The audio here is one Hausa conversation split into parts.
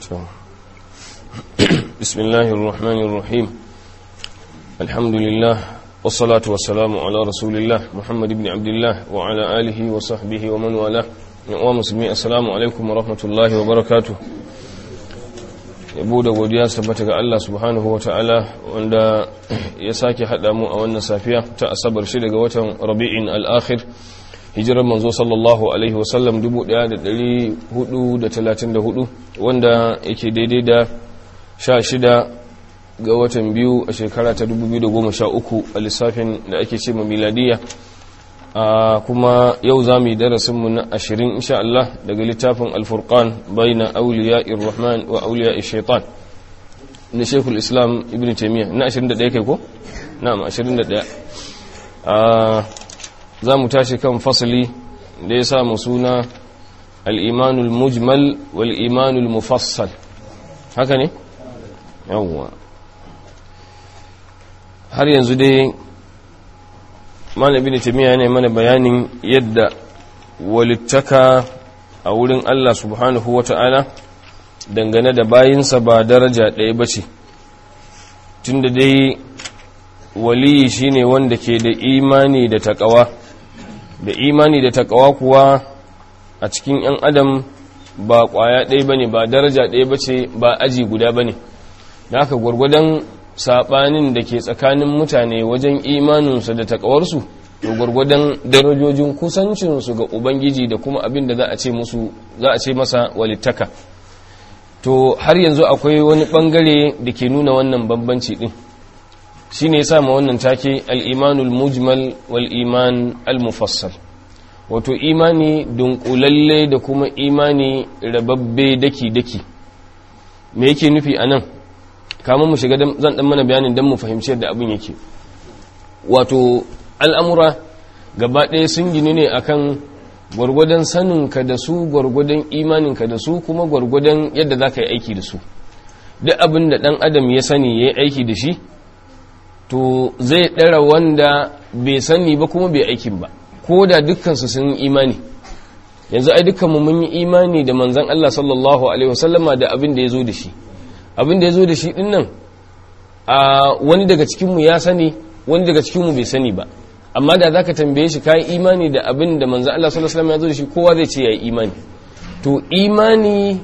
بسم الله الرحمن الرحيم الحمد لله والصلاة والسلام على رسول الله محمد بن عبد الله وعلى آله وصحبه ومن والاه ومسلمين السلام عليكم ورحمة الله وبركاته yabo da godiya su tabbata ga Allah subhanahu wa ta'ala wanda ya sake haɗa mu a wannan safiya ta asabar shi daga watan rabi'in al'akhir hijirar manzo sallallahu alaihi wasallam 1434 wanda yake daidai da 16 ga watan biyu a shekara ta 2013 a lissafin da ake ce ma miladiyya a kuma yau za mu yi darasinmu na ashirin insha Allah daga littafin alfurkan bai na auliya irrahman wa auliya shaitan na shekul islam ibn taimiyya na 21 kai ko? na'am 21 za mu tashi kan fasali da ya samu suna al'imanul mujmal wal imanul mufassal haka ne? yawwa har yanzu dai malabi da tamiya ne mana bayanin yadda walittaka a wurin Allah subhanahu wa ta'ala dangane da bayinsa ba daraja ɗaya ba ce tun da dai waliyi shine wanda ke da imani da taƙawa da imani da taƙawa kuwa a cikin ‘yan adam ba ƙwaya ɗaya ba ne ba daraja ɗaya ba ce ba aji guda ba ne da aka gwargwadon saɓanin da ke tsakanin mutane wajen imaninsu da taƙawarsu to gwargwadon darajojin kusancinsu ga ubangiji da kuma abin da za a ce musu za a ce masa walittaka to har yanzu akwai wani ɓangare da ke nuna wannan bambanci ɗin shi ne ya ma wannan take al'imanul mujmal wal iman al-mufassal wato imani dunkulalle da kuma imani rababbe daki-daki me yake nufi a nan kamun mu shiga zan dan mana bayanin don mu fahimci yadda abin yake wato al'amura gaba ɗaya sun gini ne akan gwargwadon saninka da su gwargwadon imaninka da su kuma gwargwadon yadda za ka yi aiki da su duk abin da ɗan adam ya sani ya yi aiki da shi to zai ɗara wanda bai sani ba kuma bai aikin ba ko da dukkansu sun yi imani yanzu ai dukkanmu mun yi imani da manzan Allah sallallahu alaihi wasallama da abin da ya zo da shi abin da ya zo da shi din nan a wani daga cikinmu ya sani wani daga cikinmu bai sani ba amma da za ka tambaye shi ka yi imani da abin da manzan Allah sallallahu alaihi wasallama ya zo da shi kowa zai ce ya yi imani to imani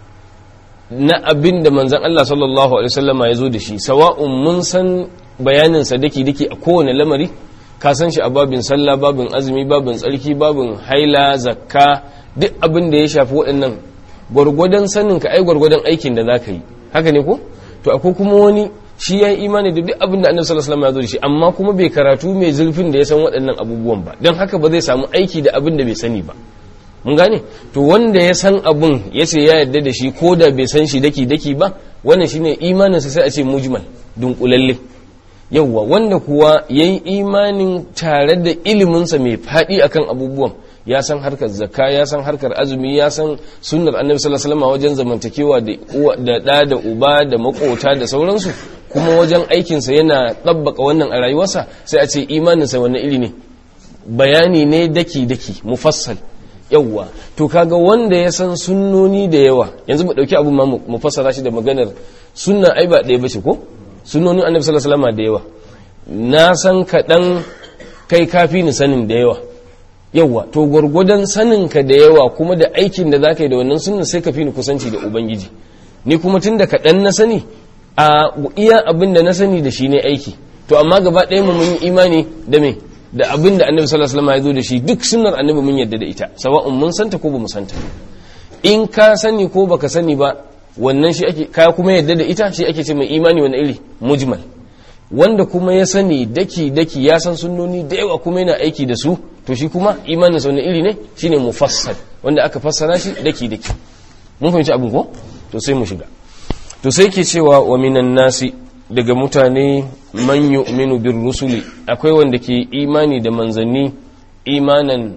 na abin da manzan Allah sallallahu alaihi wasallama ya zo da shi sawa'un mun san bayaninsa daki-daki a kowane lamari ka san shi a babin sallah babin azumi babin tsarki babin haila zakka duk abin da ya shafi waɗannan gwargwadon sanin ka ai gwargwadon aikin da za ka yi haka ne ko to akwai kuma wani shi ya yi imani da duk abin da annabi sallallahu alaihi wasallam ya zo da shi amma kuma bai karatu mai zurfin da ya san waɗannan abubuwan ba don haka ba zai samu aiki da abin da bai sani ba mun gane to wanda ya san abun ya ce ya yarda da shi ko da bai san shi daki daki ba wannan shine imaninsa sai a ce mujmal dunkulalle yauwa wanda kuwa ya yi imanin tare da iliminsa mai faɗi akan abubuwan ya san harkar zakka ya san harkar azumi ya san sunnar annabi sallallahu alaihi wasallam wajen zamantakewa da da da uba da makota da sauransu kuma wajen aikinsa yana tabbaka wannan a rayuwarsa sai a ce imaninsa wannan iri ne bayani ne daki daki mufassal yauwa to kaga wanda ya san sunnoni da yawa yanzu mu dauki abu ma mu fassara shi da maganar sunna ai ba ɗaya bace ko sunonin annabi sallallahu alaihi wasallam da yawa na san kaɗan kai kafi ni sanin da yawa yawa to gwargwadon sanin ka da yawa kuma da aikin da zaka yi da wannan sunnan sai ka fi ni kusanci da ubangiji ni kuma tun da kaɗan na sani a iya abin da na sani da shi ne aiki to amma gaba ɗaya mu mun yi imani da me da abin da annabi sallallahu alaihi wasallam ya zo da shi duk sunnar annabi mun yadda da ita sawa'un mun santa ko ba mu santa in ka sani ko baka sani ba wannan shi ake kaya kuma yadda da ita shi ake ce mai imani wani iri mujmal wanda kuma ya sani daki daki ya san sunnoni da yawa kuma yana aiki da su to shi kuma imanin wani iri ne shine mufassal wanda aka fassara shi daki daki mun fahimci abin ko to sai mu shiga to sai ke cewa wa minan nasi daga mutane man yu'minu bir rusuli akwai wanda ke imani da manzanni imanan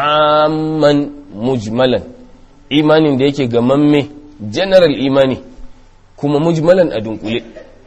amman mujmalan imanin da yake gamamme general imani kuma mujmalan a dunkule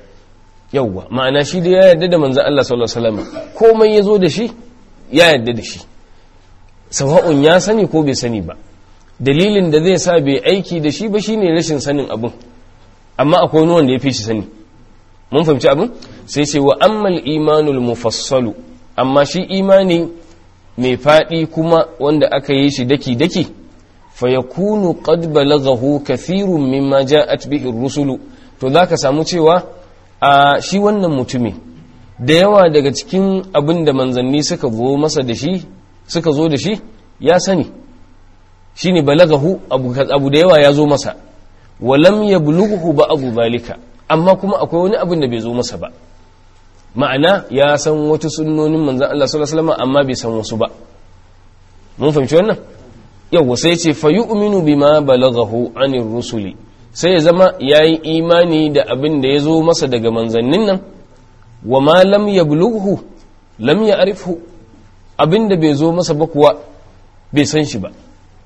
yauwa ma'ana shi da ya yarda da manzan Allah sallallahu alaihi wasallam komai ya zo da shi ya yarda da shi sawa'un ya sani ko bai sani ba dalilin da zai sa bai aiki da shi ba shine rashin sanin abin amma akwai wani wanda ya fi shi sani mun fahimci abin sai ce wa ammal imanul mufassalu amma shi imani mai faɗi kuma wanda aka yi shi daki-daki fa yakunu qad balaghahu kathirun mimma ja'at bihi rusulu to zaka samu cewa a shi wannan mutumi da yawa daga cikin abin da manzanni suka zo masa da shi suka zo da shi ya sani shine balagahu abu abu da yawa ya zo masa walam yablughu ba'd zalika amma kuma akwai wani abin da bai zo masa ba ma'ana ya san wata sunnonin manzan Allah sallallahu alaihi wasallam amma bai san wasu ba mun fahimci wannan yawa sai ce fa yu'minu bima balaghahu anir rusuli sai ya zama yayi imani da abin da ya zo masa daga manzannin nan wa ma lam yablughu lam ya'rifhu abin da bai zo masa ba kuwa bai san shi ba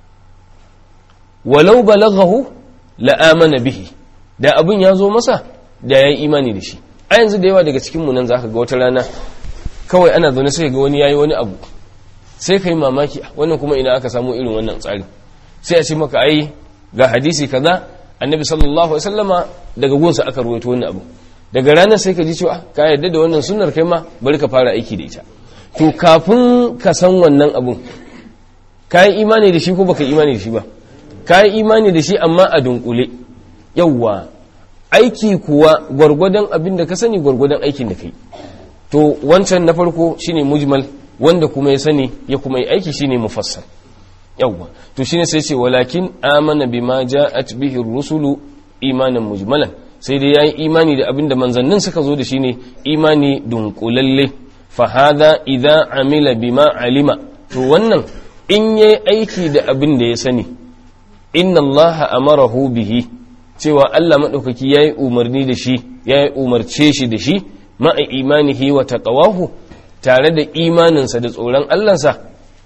walau balaghahu la amana bihi da abin ya zo masa da yayi imani da shi a yanzu da yawa daga cikin mu nan zaka ga wata rana kawai ana zaune sai ga wani yayi wani abu sai kai mamaki wannan kuma ina aka samu irin wannan tsari sai a ce maka ai ga hadisi kaza annabi sallallahu alaihi wasallama daga gunsa aka ruwaito wannan abu daga ranar sai ka ji cewa ka yarda da wannan sunnar kai ma bari ka fara aiki da ita to kafin ka san wannan abun ka yi imani da shi ko baka imani da shi ba ka yi imani da shi amma a dunkule yawwa aiki kuwa gwargwadon abin da ka sani gwargwadon aikin da kai to wancan na farko shine mujmal wanda kuma ya sani ya kuma yi aiki shine mufassal yawwa to shine sai ce walakin amana bima ja'at bihi rusulu imanan mujmalan sai dai yayi imani da abin da manzannin suka zo da shine imani dunkulalle fa hadha idza amila bima alima to wannan in yayi aiki da abin da ya sani inna allaha amarahu bihi cewa Allah maɗaukaki ya yi umarni da shi ya yi umarce shi da shi ma'a imanihi wa taqawahu tare da imaninsa da tsoron Allahnsa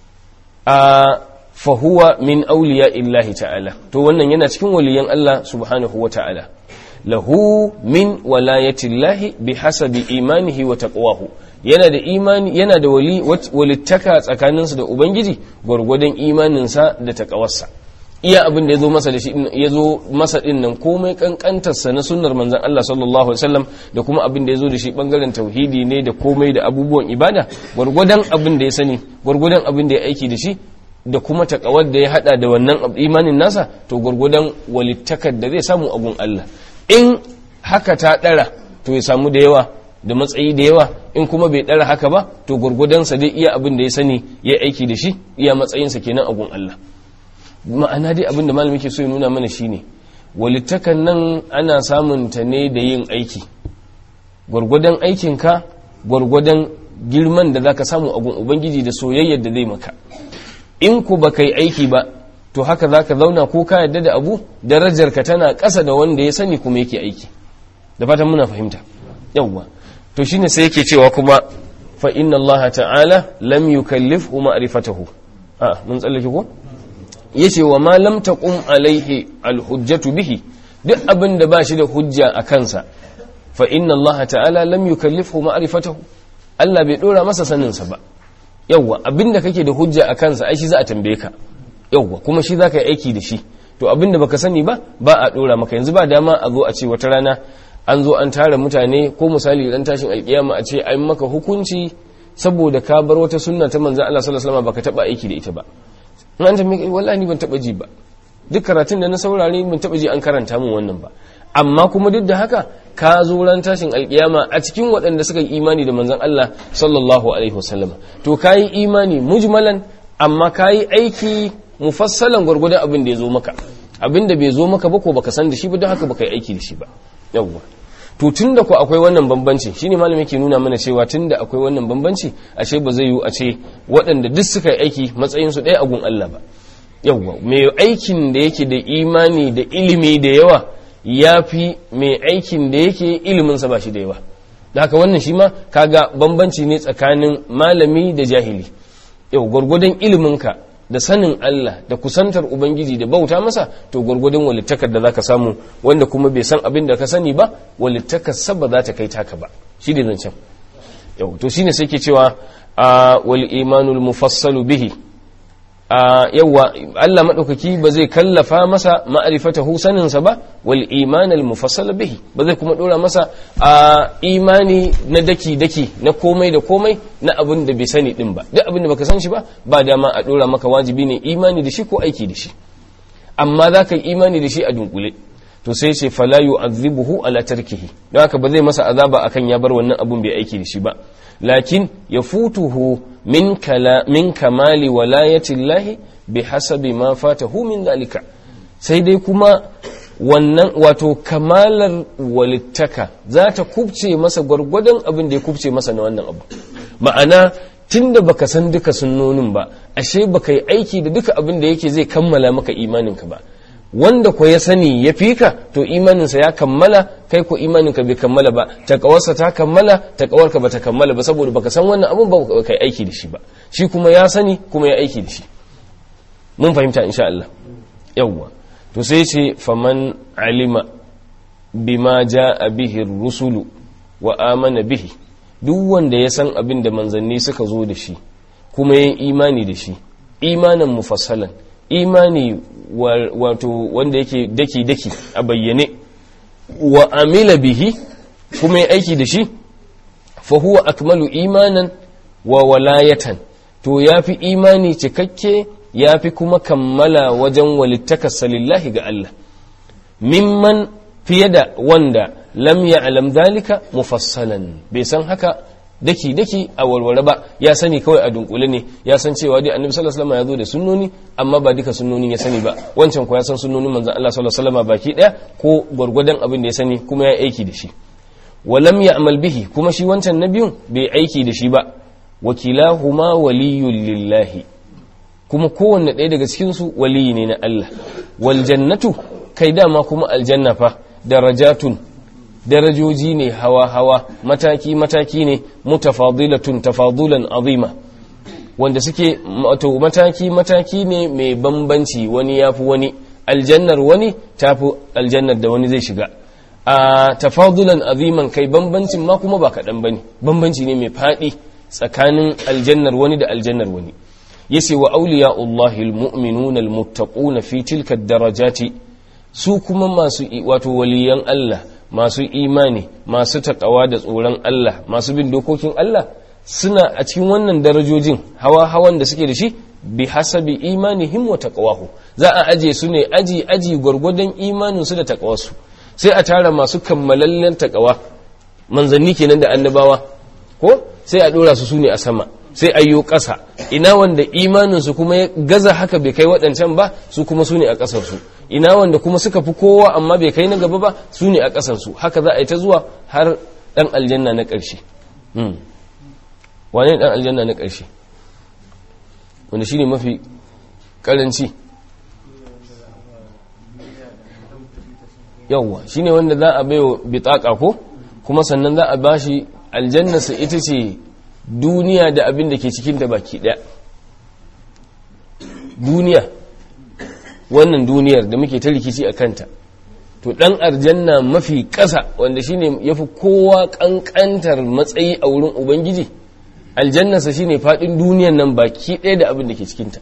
a fahuwa min auliya illahi ta'ala to wannan yana cikin waliyan Allah subhanahu wa ta'ala lahu min walayatillahi bi hasabi imanihi wa taqwahu yana da imani yana da wali walittaka tsakaninsa da ubangiji gwargwadon imaninsa da taqawarsa iya abin da ya zo masa da shi ya zo masa din nan komai kankantarsa na sunnar manzon Allah sallallahu alaihi wasallam da kuma abin da ya zo da shi bangaren tauhidi ne da komai da abubuwan ibada gwargwadon abin da ya sani gwargwadon abin da ya aiki da shi da kuma takawar da ya hada da wannan imanin nasa to gwargwadon walittakar da zai samu a gun Allah in haka ta dara to ya samu da yawa da matsayi da yawa in kuma bai dara haka ba to gwargwadon sa dai iya abin da ya sani ya aiki da shi iya matsayinsa kenan a gun Allah ma'ana dai abinda malami ke so ya nuna mana shine walittakan nan ana samun ta ne da yin aiki gwargwadon aikinka gwargwadon girman da zaka samu a gun ubangiji da soyayyar da zai maka in ku baka yi aiki ba to haka zaka zauna ko ka yadda da abu darajar ka tana ƙasa da wanda ya sani kuma yake aiki da fatan muna fahimta yawwa to shine sai yake cewa kuma fa inna Allah ta'ala lam yukallifhu ma'rifatahu a mun tsallake ko yace wa ma lam taqum alaihi alhujjatu bihi duk abin da ba shi da hujja a kansa fa inna Allah ta'ala lam yukallifhu ma'rifatahu Allah bai dora masa sanin sa ba yawa abin da kake da hujja a kansa ai shi za a tambaye ka yawa kuma shi zaka yi aiki da shi to abin da baka sani ba ba a dora maka yanzu ba dama a zo a ce wata rana an zo an tara mutane ko misali ran tashin alkiyama a ce an maka hukunci saboda ka bar wata sunna ta manzon Allah sallallahu alaihi wasallam baka taba aiki da ita ba an tambaye wallahi ni ban taba ji ba duk karatun da na saurare ban taba ji an karanta min wannan ba amma kuma duk da haka ka zo ran tashin alkiyama a cikin waɗanda suka yi imani da manzon Allah sallallahu alaihi wasallam to kayi imani mujmalan amma kayi aiki mufassalan gwargwadon abin da ya zo maka abin da bai zo maka ba ko baka san da shi ba don haka baka yi aiki da shi ba yawwa to tun da ku akwai wannan bambanci shine malami ke nuna mana cewa tun da akwai wannan bambanci ashe ba zai yiwu a ce waɗanda duk suka yi aiki matsayin su ɗaya a gun Allah ba yawwa mai aikin da yake da imani da ilimi da yawa ya fi mai aikin da yake ilimin sa ba shi da yawa da haka wannan shi ma kaga bambanci ne tsakanin malami da jahili yau gwargwadon iliminka da sanin Allah da kusantar Ubangiji da bauta masa to gwargwadon walittakar da zaka samu wanda kuma bai san abin da ka sani ba walittakar sabba za ta kai taka ba shi da zancen yau to shine sai ke cewa a wal imanul mufassalu bihi a yawa Allah madaukaki ba zai kallafa masa ma'rifatahu saninsa ba wal iman al mufassal bihi ba zai kuma dora masa a imani na daki daki na komai da komai na abin da bai sani din ba duk abin da baka san shi ba ba dama a dora maka wajibi ne imani da shi ko aiki da shi amma za ka yi imani da shi a dunkule to sai ce fala yu'adhibuhu ala tarkihi don haka ba zai masa azaba akan ya bar wannan abun bai aiki da shi ba lakin yafutuhu min kala min kamali walayati llahi bihasabi ma fatahu min dalika sai dai kuma wannan wato kamalar walittaka za ta kubce masa gwargwadon abin da ya kubce masa na wannan abu ma'ana tunda baka san duka sunnonin ba ashe baka yi aiki da duka abin da yake zai kammala maka imaninka ba wanda ko ya sani ya fi ka to imaninsa ya kammala kai ko imaninka bai kammala ba takawarsa ta kammala takawarka ba ta kammala ba saboda baka san wannan abun ba ka yi aiki da shi ba shi kuma ya sani kuma ya aiki da shi mun fahimta insha Allah yawwa to sai ce faman alima bima jaa bihi rusulu wa amana bihi duk wanda ya san abin da manzanni suka zo da shi kuma ya imani da shi imanin mufassalan imani wato wanda yake daki-daki a bayyane wa amila bihi kuma ya aiki da shi fahuwa akmalu imanan wa walayatan to ya fi imani cikakke ya fi kuma kammala wajen walittakarsa lillahi ga Allah mimman fiye da wanda lam ya'lam dalika mufassalan bai san haka daki daki a warware ba ya sani kawai a dunkule ne ya san cewa dai annabi sallallahu alaihi wasallam ya zo da sunnoni amma ba duka sunnonin ya sani ba wancan ko ya san sunnonin manzon Allah sallallahu alaihi wasallam baki daya ko gwargwadon abin da ya sani kuma ya aiki da shi walam ya'mal bihi kuma shi wancan na biyun bai aiki da shi ba wakilahuma waliyul lillahi kuma kowanne ɗaya daga cikin su waliyi ne na Allah wal jannatu kai dama kuma aljanna fa darajatun darajoji ne hawa-hawa mataki-mataki ne mutafadilatun tafadulan azima wanda suke wato mataki-mataki ne mai bambanci wani ya fi wani aljannar wani ta fi aljannar da wani zai shiga a tafadulan aziman kai bambancin ma kuma ba kaɗan ba ne bambanci ne mai faɗi tsakanin aljannar wani da aljannar wani yace wa auliya Allahi almu'minuna almuttaquna fi tilka darajati su kuma masu wato waliyan Allah masu imani masu takawa da tsoron Allah masu bin dokokin Allah suna a cikin wannan darajojin hawa hawan da suke da shi bi hasabi imanihim wa taqwahu za a aje su ne aji aji gwargwadon imanin su da takawarsu sai a tara masu kammalallen takawa manzanni kenan da annabawa ko sai a dora su su ne a sama sai ayyo ƙasa ina wanda imaninsu kuma ya gaza haka bai kai waɗancan ba su kuma su ne a ƙasarsu ina wanda kuma suka fi kowa amma bai kai na gaba ba su ne a ƙasarsu haka za a yi ta zuwa har ɗan aljanna na ƙarshe wane ɗan aljanna na ƙarshe wanda shi ne mafi ƙaranci yawwa shi ne wanda za a baiwa bitaka ko kuma sannan za a bashi aljannarsa ita ce duniya da abin da ke cikin da baki daya duniya wannan duniyar da muke ta rikici a kanta to dan arjanna mafi ƙasa wanda shine yafi kowa kankantar matsayi a wurin ubangiji aljannarsa shine fadin duniyar nan baki daya da abin da ke cikinta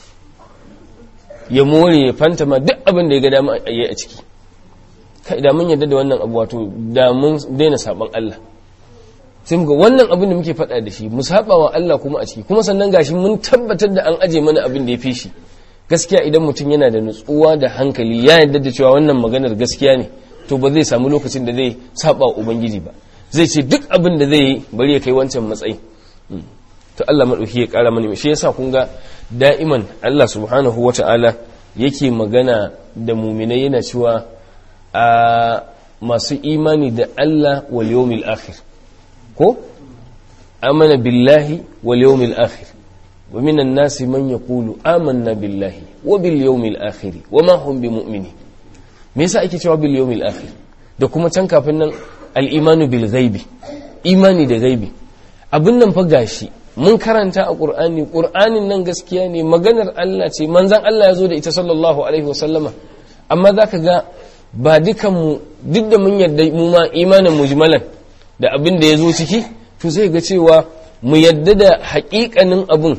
ya more ya fantama duk abin da ya ga dama a yi a ciki kai da mun yarda da wannan abu wato da mun daina saban Allah sai muga wannan abin da muke faɗa da shi mu saba wa Allah kuma a ciki kuma sannan gashi mun tabbatar da an aje mana abin da ya fi shi gaskiya idan mutum yana da nutsuwa da hankali ya yarda da cewa wannan maganar gaskiya ne to ba zai samu lokacin da zai saba wa ubangiji ba zai ce duk abin da zai yi bari ya kai wancan matsayi to Allah madauki ya kara mana shi yasa kun ga da'iman Allah subhanahu wata'ala yake magana da muminai yana cewa a masu imani da Allah wal yawmil akhir ko amana billahi wal yawmil akhir wa minan nasi man yaqulu amanna billahi wa bil yawmil akhir wa ma hum bimu'minin me yasa ake cewa bil yawmil akhir da kuma can kafin nan al imanu bil ghaibi imani da ghaibi abin nan fa gashi mun karanta a qur'ani qur'anin nan gaskiya ne maganar Allah ce manzon Allah ya zo da ita sallallahu alaihi wasallama amma zaka ga ba dukanmu duk da mun yarda mu ma imanin mujmalan da abin da ya zo ciki to zai ga cewa mu yadda da haƙiƙanin abin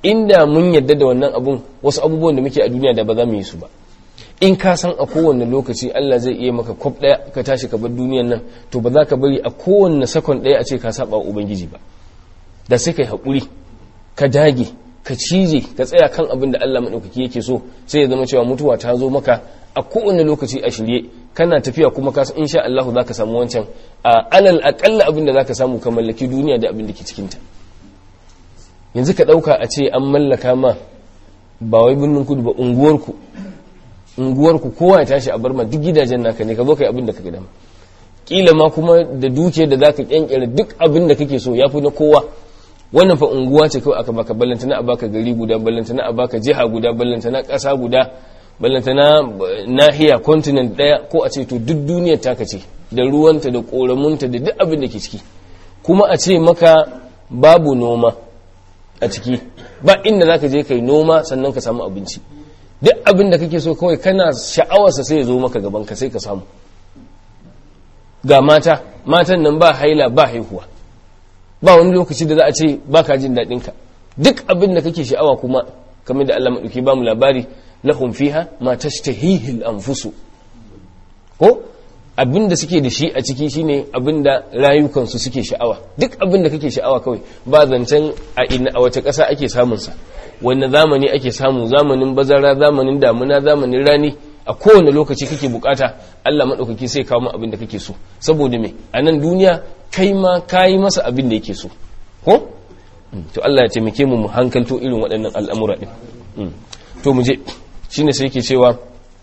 inda mun yadda da wannan abun wasu abubuwan da muke a duniya da ba za mu yi su ba in ka san a kowane lokaci Allah zai iya maka kwaf ɗaya ka tashi ka bar duniyan nan to ba za ka bari a kowane sakon ɗaya a ce ka saba wa ubangiji ba da sai ka yi haƙuri ka dage ka cije ka tsaya kan abin da Allah maɗaukaki yake so sai ya zama cewa mutuwa ta zo maka a kowane lokaci a shirye kana tafiya kuma ka san insha Allah za ka samu wancan a alal aƙalla abin da za ka samu ka mallaki duniya da abin da ke cikinta yanzu ka ɗauka a ce an mallaka ma ba wai birnin kudu ba unguwarku unguwarku kowa ya tashi a bar ma duk gidajen naka ne ka zo ka yi abin da ka gida kila ma kuma da duke da zaka kyankyara duk abin da kake so yafi na kowa wannan fa unguwa ce kawai aka baka ballanta na a baka gari guda ballanta na a baka jiha guda ballanta na ƙasa guda ballanta na nahiya continent daya ko a ce to duk duniyar taka ce da ruwanta da koramunta da duk abin da ke ciki kuma a ce maka babu noma a ciki ba inda zaka je kai noma sannan ka samu abinci duk abin da kake so kawai kana sha'awarsa sai ya zo maka gaban ka sai ka samu ga mata matan nan ba haila ba haihuwa ba wani lokaci da za a ce ba ka jin daɗin ka duk abin da kake sha'awa kuma kamar da Allah maɗauki ba mu labari lahum fiha ma tashtahihi al-anfusu ko abin da suke da shi a ciki shine abin da rayukansu suke sha'awa duk abin da kake sha'awa kawai ba zancen a ina a wace ƙasa ake samun sa wanne zamani ake samu zamanin bazara zamanin damuna zamanin rani a kowane lokaci kake bukata Allah maɗaukaki sai kawo abin da kake so saboda me a nan duniya kai ma kayi masa abin da yake so ko to Allah ya taimake mu mu hankalto irin waɗannan al'amura din to mu je shine sai yake cewa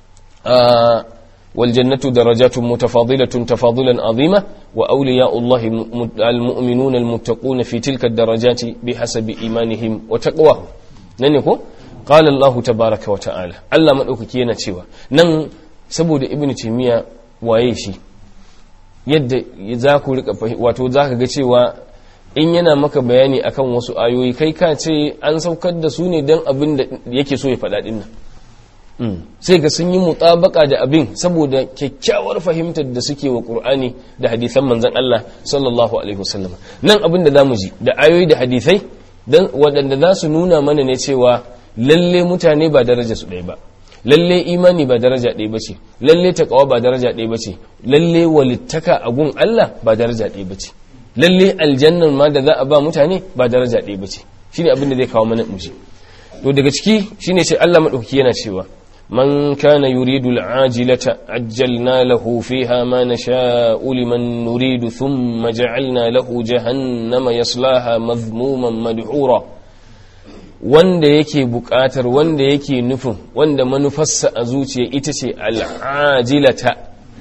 wal jannatu darajatun mutafadilatun tafadulan azima wa awliya'u Allah al-mu'minuna al-muttaquna fi tilka ad-darajati bihasabi imanihim wa taqwahum nan ne ko qala Allah tabaaraka wa ta'ala Allah madaukaki yana cewa nan saboda ibnu taymiya waye shi yadda za ku rika wato zaka ga cewa in yana maka bayani akan wasu ayoyi kai ka ce an saukar da su ne dan abin da yake so ya faɗa din nan sai ga sun yi mutabaka da abin saboda kyakkyawar fahimtar da suke wa qur'ani da hadisan manzon Allah sallallahu alaihi wasallam nan abin da zamu ji da ayoyi da hadisai dan waɗanda za su nuna mana ne cewa lalle mutane ba daraja su ɗaya ba lalle imani ba daraja ɗaya bace lalle taqwa ba daraja ɗaya bace lalle walittaka a gun Allah ba daraja ɗaya bace lalle aljannan ma da za a ba mutane ba daraja ɗaya bace shine abin da zai kawo mana muji to daga ciki shine sai Allah madaukaki yana cewa من كان يريد العاجلة عجلنا له فيها ما نشاء لمن نريد ثم جعلنا له جهنم يصلاها مذموما مدحورا wanda yake buƙatar wanda yake nufin wanda manufarsa a zuciya ita ce al'ajilata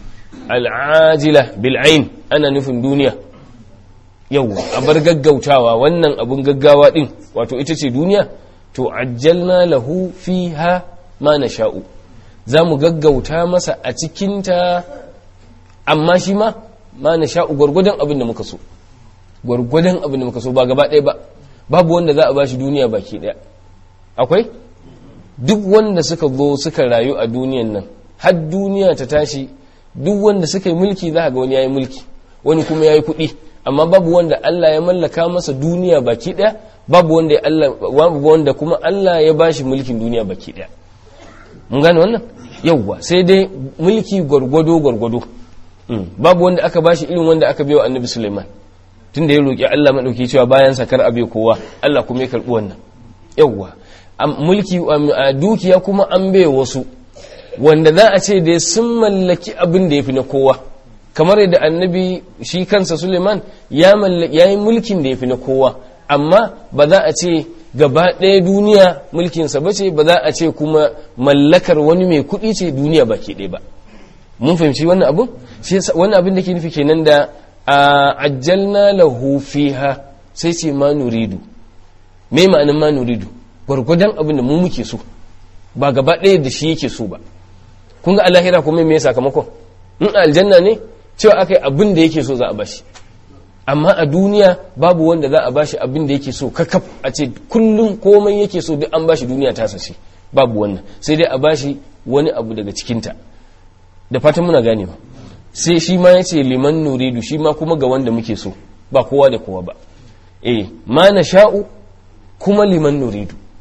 al'ajila bil'ain ana nufin duniya yau a bar gaggautawa wannan abun gaggawa din wato ita ce duniya to ajjalna lahu fiha ma na sha'u za mu gaggauta masa a cikinta amma shi ma ma na sha'u gwargwadon abin da muka so gwargwadon abin da muka so ba gaba ɗaya ba babu wanda za a ba shi duniya baki ɗaya akwai duk wanda suka zo suka rayu a duniyan nan har duniya ta tashi duk wanda suka yi mulki za ga wani ya yi mulki wani kuma ya yi kuɗi amma babu wanda Allah ya mallaka masa duniya baki ɗaya babu wanda Allah babu wanda kuma Allah ya bashi mulkin duniya baki ɗaya mun gane wannan yauwa sai dai mulki gwargwado gwargwado babu wanda aka bashi irin wanda aka biyo annabi Sulaiman tunda ya roki Allah madauki cewa bayan sakar abe kowa Allah kuma ya karbi wannan yauwa mulki dukiya kuma an bai wasu wanda za a ce da sun mallaki abin da yafi na kowa kamar yadda annabi shi kansa Suleiman ya yi mulkin da yafi na kowa amma ba za a ce gaba ɗaya duniya mulkinsa ba ce ba za a ce kuma mallakar wani mai kuɗi ce duniya ba ke ɗaya ba mun fahimci wannan abin wannan abin da ke nufi kenan da a ajjalna lahu fiha sai ce ma nuridu me ma'anin ma nuridu gwargwadon abin da mu muke so ba gaba ɗaya da shi yake so ba kun ga alahira kuma me sakamakon in aljanna ne cewa aka yi abin da yake so za a bashi amma a duniya babu wanda za a bashi abin da yake so kakaf a ce kullum komai yake so duk an bashi duniya ta sace babu wannan sai dai a bashi wani abu daga cikinta da fatan muna gane ba sai shi ma ya ce liman nuridu shi ma kuma ga wanda muke so ba kowa da kowa ba eh ma na sha'u kuma liman nuridu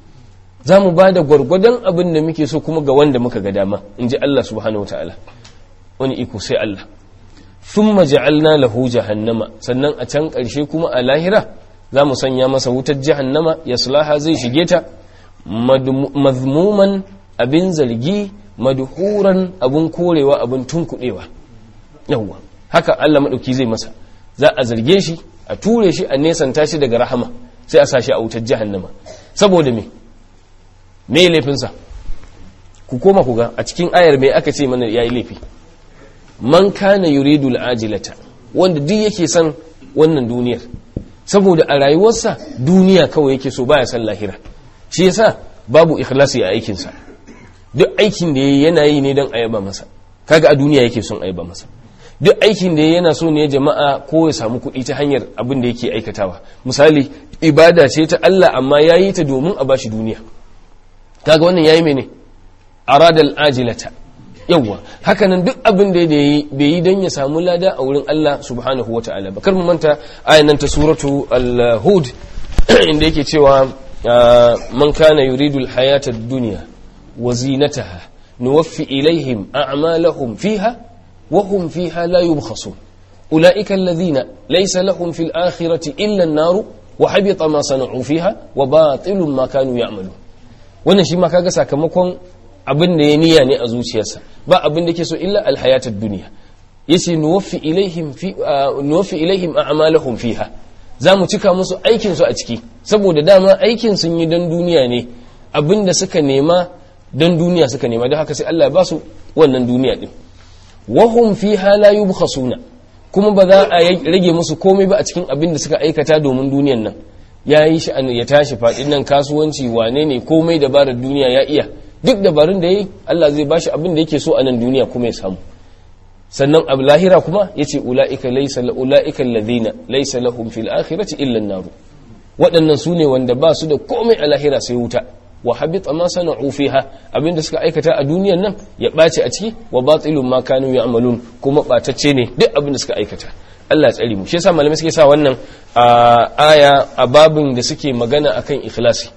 za mu ba da gwargwadon abin da muke so kuma ga wanda muka ga dama in ji Allah subhanahu wa ta'ala wani iko sai Allah thumma ja'alna lahu jahannama sannan a can ƙarshe kuma a lahira za mu sanya masa wutar jahannama yaslaha zai shige ta mazmuman abin zargi madhuran abin korewa abin tunkuɗewa yawwa haka Allah maɗauki zai masa za a zarge shi a ture shi a nesanta shi daga rahama sai a sa shi a wutar jahannama saboda me me laifinsa ku koma ku ga a cikin ayar me aka ce mana yayi laifi man kana yuridu al'ajilata wanda duk yake son wannan duniyar saboda a rayuwarsa duniya kawai yake so baya son lahira shi yasa babu ikhlasi a aikinsa duk aikin da yayi yana yi ne don ayaba masa kaga a duniya yake son ayaba masa duk aikin da yana so ne jama'a ko ya samu kuɗi ta hanyar abin da yake aikatawa misali ibada ce ta Allah amma yayi ta domin a bashi duniya kaga wannan yayi mene aradal ajilata yawwa hakanan duk abin da yayi bai yi don ya samu lada a wurin Allah subhanahu wata'ala ba kar mu manta ayan nan ta suratu al-hud inda yake cewa man kana yuridu al-hayata ad-dunya wa zinataha nuwaffi ilaihim a'malahum fiha وهم فيها لا يبخسون أولئك الذين ليس لهم في الآخرة إلا النار وحبط ما صنعوا فيها وباطل ما كانوا يعملون wannan shi ma kaga sakamakon abin da ya niyya ne a zuciyarsa ba abin da ke so illa alhayatud duniya yace nuwaffi ilaihim fi nuwaffi ilaihim a'malahum fiha zamu cika musu aikin su a ciki saboda dama aikin sun yi dan duniya ne abin da suka nema dan duniya suka nema don haka sai Allah ya ba su wannan duniya din wahum fiha la yubkhasuna kuma ba za a rage musu komai ba a cikin abin da suka aikata domin duniyan nan ya yi shi ya tashi faɗin nan kasuwanci wane ne komai dabarar duniya ya iya duk dabarun da yi Allah zai bashi abin da yake so a nan duniya kuma ya samu sannan abu lahira kuma ya ce ula'ika laysa ula'ika alladhina laysa lahum fil akhirati illa an-nar waɗannan su ne wanda ba su da komai a lahira sai wuta wa habita ma sana'u fiha abinda suka aikata a duniyan nan ya ɓace a ciki wa batilun ma kanu ya'malun kuma ɓatacce ne duk abinda suka aikata Allah tsari mu shi yasa malamai suke sa wannan aya a babin da suke magana akan ikhlasi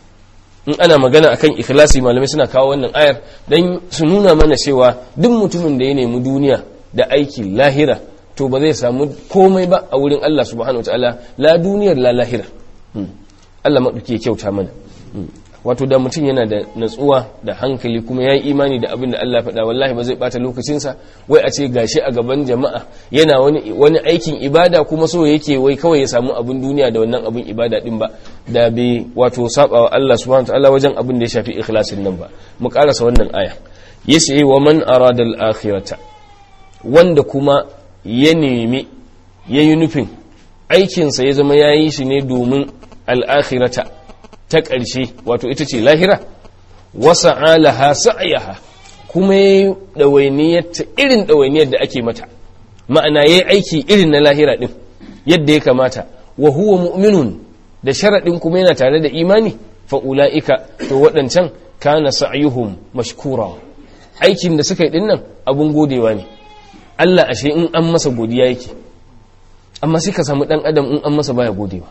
in ana magana akan ikhlasi malamai suna kawo wannan ayar dan su nuna mana cewa duk mutumin da ya nemi duniya da aiki lahira to ba zai samu komai ba a wurin Allah subhanahu wataala la duniyar la lahira Allah maɗauki ya kyauta mana wato da mutum yana da natsuwa da hankali kuma ya yi imani da abin da Allah faɗa wallahi ba zai ɓata lokacinsa wai a ce gashi a gaban jama'a yana wani, wani aikin ibada kuma so yake wai kawai ya samu abin duniya da wannan abin ibada din ba da bai wato saba wa Allah subhanahu ta'ala wajen abin da ya shafi ikhlasin nan ba mu karasa wannan aya yace wa man arada al-akhirata wanda kuma ya nemi yayi nufin aikinsa ya zama yayi shi ne domin al-akhirata ta ƙarshe wato ita ce lahira wasa alaha sa'ayaha kuma ya ɗawainiyar ta irin ɗawainiyar da ake mata ma'ana ya yi aiki irin na lahira ɗin yadda ya kamata wa huwa mu'minun da sharaɗin kuma yana tare da imani fa'ula'ika to waɗancan kana sa'ayuhum mashkura aikin da suka yi ɗin nan abun godewa ne Allah ashe in an masa godiya yake amma sai ka samu ɗan adam in an masa baya godewa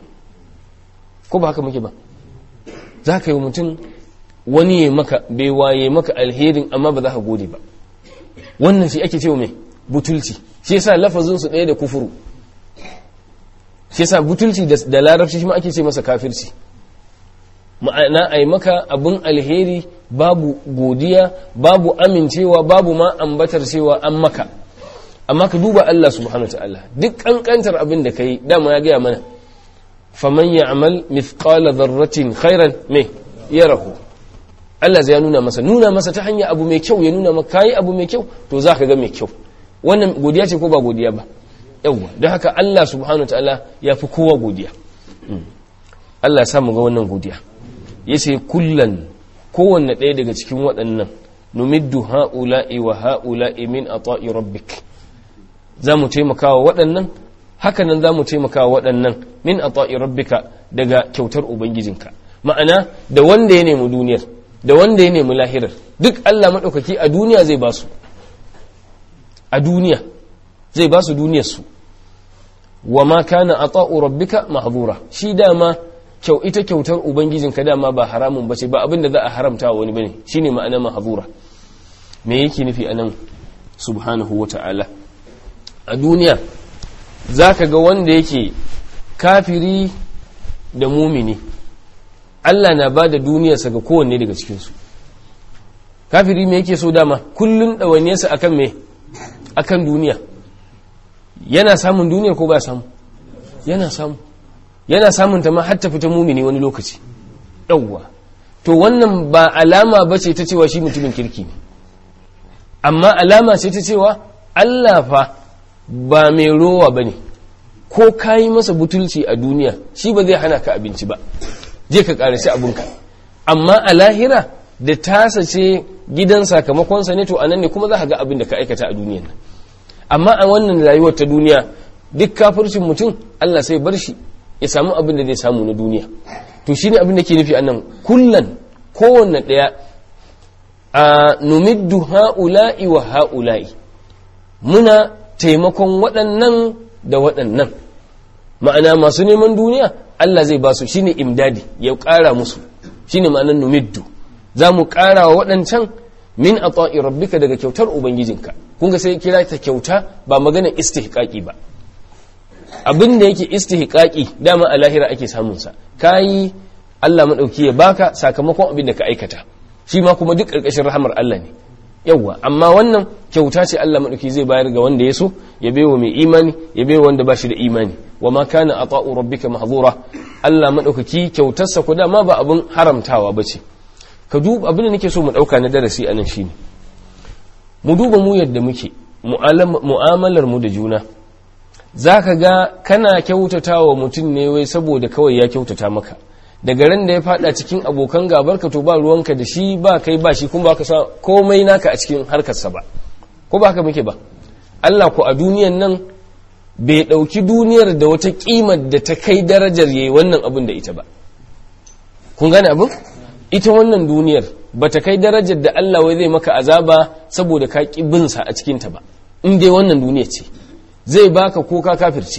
ko ba haka muke ba za ka yi mutum wani ya maka bai waye maka alherin amma ba za ka gode ba wannan shi ake cewa mai butulci shi yasa lafazin su ɗaya da kufuru shi yasa butulci da larabci shi ma ake ce masa kafirci ma'ana a yi maka abin alheri babu godiya babu amincewa babu ma ambatar cewa an maka amma ka duba Allah subhanahu ta'ala duk kankantar abin da ka yi dama ya gaya mana faman ya'mal mithqala dharratin khairan me yarahu Allah zai nuna masa nuna masa ta hanya abu mai kyau ya nuna maka kai abu mai kyau to zaka ga mai kyau wannan godiya ce ko ba godiya ba yawa don haka Allah subhanahu ta'ala ya fi kowa godiya Allah ya samu ga wannan godiya yace kullan kowanne ɗaya daga cikin waɗannan numiddu ha'ula'i wa ha'ula'i min ata'i rabbik za mu taimaka wa waɗannan hakanan za mu taimaka wa waɗannan min ata'i rabbika daga kyautar ubangijinka ma'ana da wanda ya nemi duniyar da wanda ya nemi lahirar duk Allah maɗaukaki a duniya zai ba su a duniya zai ba su duniyarsu wa ma kana ata'u rabbika mahdura shi dama kyau ita kyautar ubangijinka dama ba haramun bace ba abin da za a haramta wa wani bane shine ma'ana mahzura me yake nufi anan subhanahu wata'ala a duniya zaka ga wanda yake kafiri da mumini Allah na ba da duniyarsa ga kowanne daga cikinsu kafiri me yake so dama kullun ɗawainiyarsa akan me akan duniya yana samun duniyar ko ba samu yana samu yana samun ta ma har ta fita mumini wani lokaci yawwa to wannan ba alama ba ce ta cewa shi mutumin kirki ne amma alama ce ta cewa Allah fa ba mai rowa ba ne ko ka yi masa butulci a duniya shi ba zai hana ka abinci ba je ka ƙarasi abinka amma a lahira da tasa ce gidan sakamakonsa ne to anan ne kuma za ka ga abin da ka aikata a duniyan nan amma a wannan rayuwar ta duniya duk kafircin mutum Allah sai bar shi ya samu abin da zai samu na duniya to shine abin da ke nufi annan kullan kowanne ɗaya a numiddu ha'ula'i wa ha'ula'i muna taimakon waɗannan da waɗannan ma'ana masu neman duniya Allah zai ba su shine imdadi ya ƙara musu shine ma'anar numiddu za mu ƙara wa waɗancan min a rabbika daga kyautar ubangijinka kun ga sai kira ta kyauta ba magana istihqaqi ba abin da yake istihqaqi dama a lahira ake samun sa kai Allah madauki ya baka sakamakon abin da ka aikata shi ma kuma duk ƙarƙashin rahamar Allah ne yawwa amma wannan kyauta ce Allah madauki zai bayar ga wanda ya so ya baiwa mai imani ya baiwa wanda ba shi da imani wa ma kana ata'u rabbika mahzura Allah madaukaki kyautarsa ko dama ba abin haramtawa bace ka duba abin da nake so mu dauka na darasi anan shine mu duba mu yadda muke mu'amalar mu da juna zaka ga kana kyautatawa mutum ne wai saboda kawai ya kyautata maka daga ran da ya fada cikin abokan gabarka to ba ruwanka da shi ba kai ba shi kuma baka sa komai naka a cikin harkarsa ba ko ba haka muke ba Allah ko a duniyan nan bai dauki duniyar da wata kimar da ta kai darajar yayi wannan abin da ita ba kun gane abin ita wannan duniyar ba ta kai darajar da Allah wai zai maka azaba saboda ka ki bin sa a cikin ta ba in dai wannan duniya ce zai baka ko ka kafirce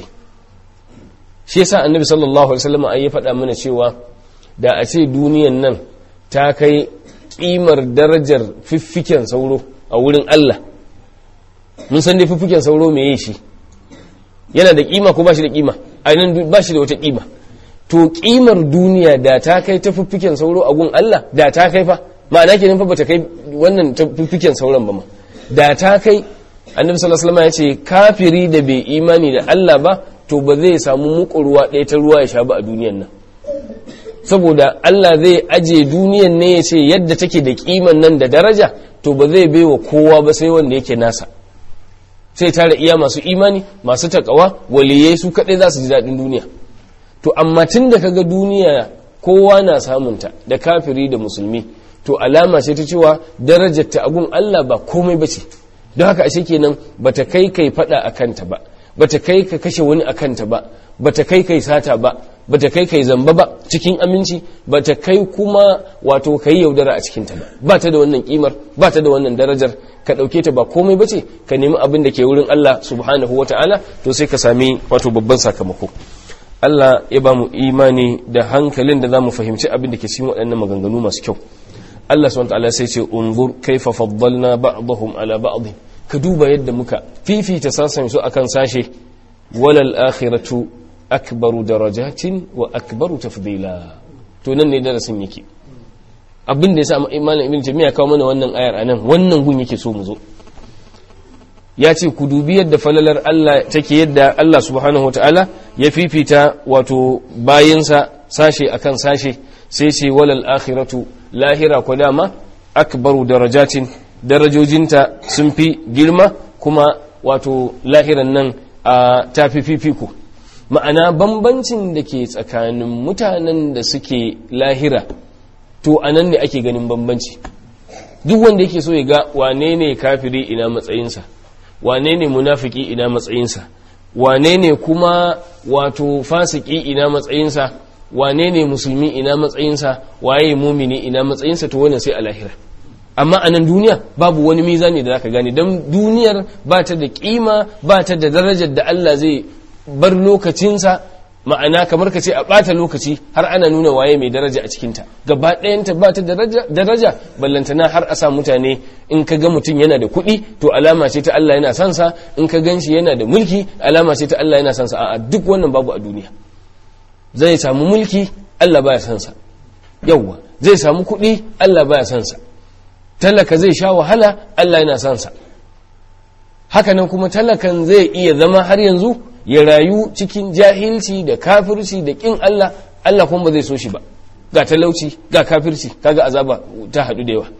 shi yasa annabi sallallahu alaihi wasallam ai ya faɗa mana cewa da a ce duniyan nan ta kai kimar darajar fiffiken sauro a wurin Allah mun san dai fiffiken sauro me yi shi yana da kima ko ba shi da kima a nan ba shi da wata kima to kimar duniya da ta kai ta fiffiken sauro a gun Allah da ta kai fa ma'ana kenan fa bata kai wannan ta fiffiken sauran ba ma da ta kai annabi sallallahu alaihi wasallam ya ce kafiri da bai imani da Allah ba to ba zai samu muku ruwa ɗaya ta ruwa ya sha ba a duniyan nan saboda Allah zai aje duniyan ne ya ce yadda take da kiman nan da daraja to ba zai baiwa kowa ba sai wanda yake nasa sai tare iya masu imani masu takawa waliyai su kaɗai za su ji daɗin duniya to amma tun da kaga duniya kowa na samunta da kafiri da musulmi to alama ce ta cewa darajar ta agun Allah ba komai ba ce don haka ashe kenan bata kai kai fada a kanta ba bata kai ka kashe wani a kanta ba bata kai kai sata ba bata kai kai zamba ba cikin aminci bata kai kuma wato kai yaudara a cikinta ba ba ta da wannan kimar ba ta da wannan darajar ka dauke ta ba komai bace ka nemi abin da ke wurin Allah subhanahu wataala to sai ka sami wato babban sakamako Allah ya ba mu imani da hankalin da za mu fahimci abin da ke cikin waɗannan maganganu masu kyau Allah subhanahu wataala sai ce unzur kaifa faddalna ba'dahum ala ba'd ka duba yadda muka fifita sasan su akan sashe walal akhiratu akbaru darajatin wa akbaru tafdila to nan ne darasin yake abin da yasa malam ibn jami'a kawo mana wannan ayar anan wannan gun yake so mu zo ya ce ku dubi yadda falalar Allah take yadda Allah subhanahu wataala ya fifita wato bayinsa sashe akan sashe sai ce walal akhiratu lahira ko dama akbaru darajatin darajojinta sun fi girma kuma wato lahiran nan a tafi fifiko ma'ana bambancin da ke tsakanin mutanen da suke lahira to a nan ne ake ganin bambanci duk wanda yake so ya ga wane ne kafiri ina matsayinsa wane ne munafiki ina matsayinsa wane ne kuma wato fasiki ina matsayinsa wane ne musulmi ina matsayinsa waye mumini ina matsayinsa to wannan sai a lahira amma a nan duniya babu wani mizani da zaka gane don duniyar ba ta da kima ba ta da darajar da Allah zai bar lokacinsa ma'ana kamar ka ce a ɓata lokaci har ana nuna waye mai daraja a cikinta gaba ɗayanta ba ta daraja ballantana har a sa mutane in ka ga mutum yana da kuɗi to alama ce ta Allah yana son sa in ka gan shi yana da mulki alama ce ta Allah yana son sa a'a duk wannan babu a duniya zai samu mulki Allah baya son sa yawwa zai samu kuɗi Allah baya son sa talaka zai sha wahala Allah yana son sa hakanan kuma talakan zai iya zama har yanzu ya rayu cikin jahilci da kafirci da kin Allah Allah kuma ba zai so shi ba ga talauci ga kafirci kaga azaba ta haɗu da yawa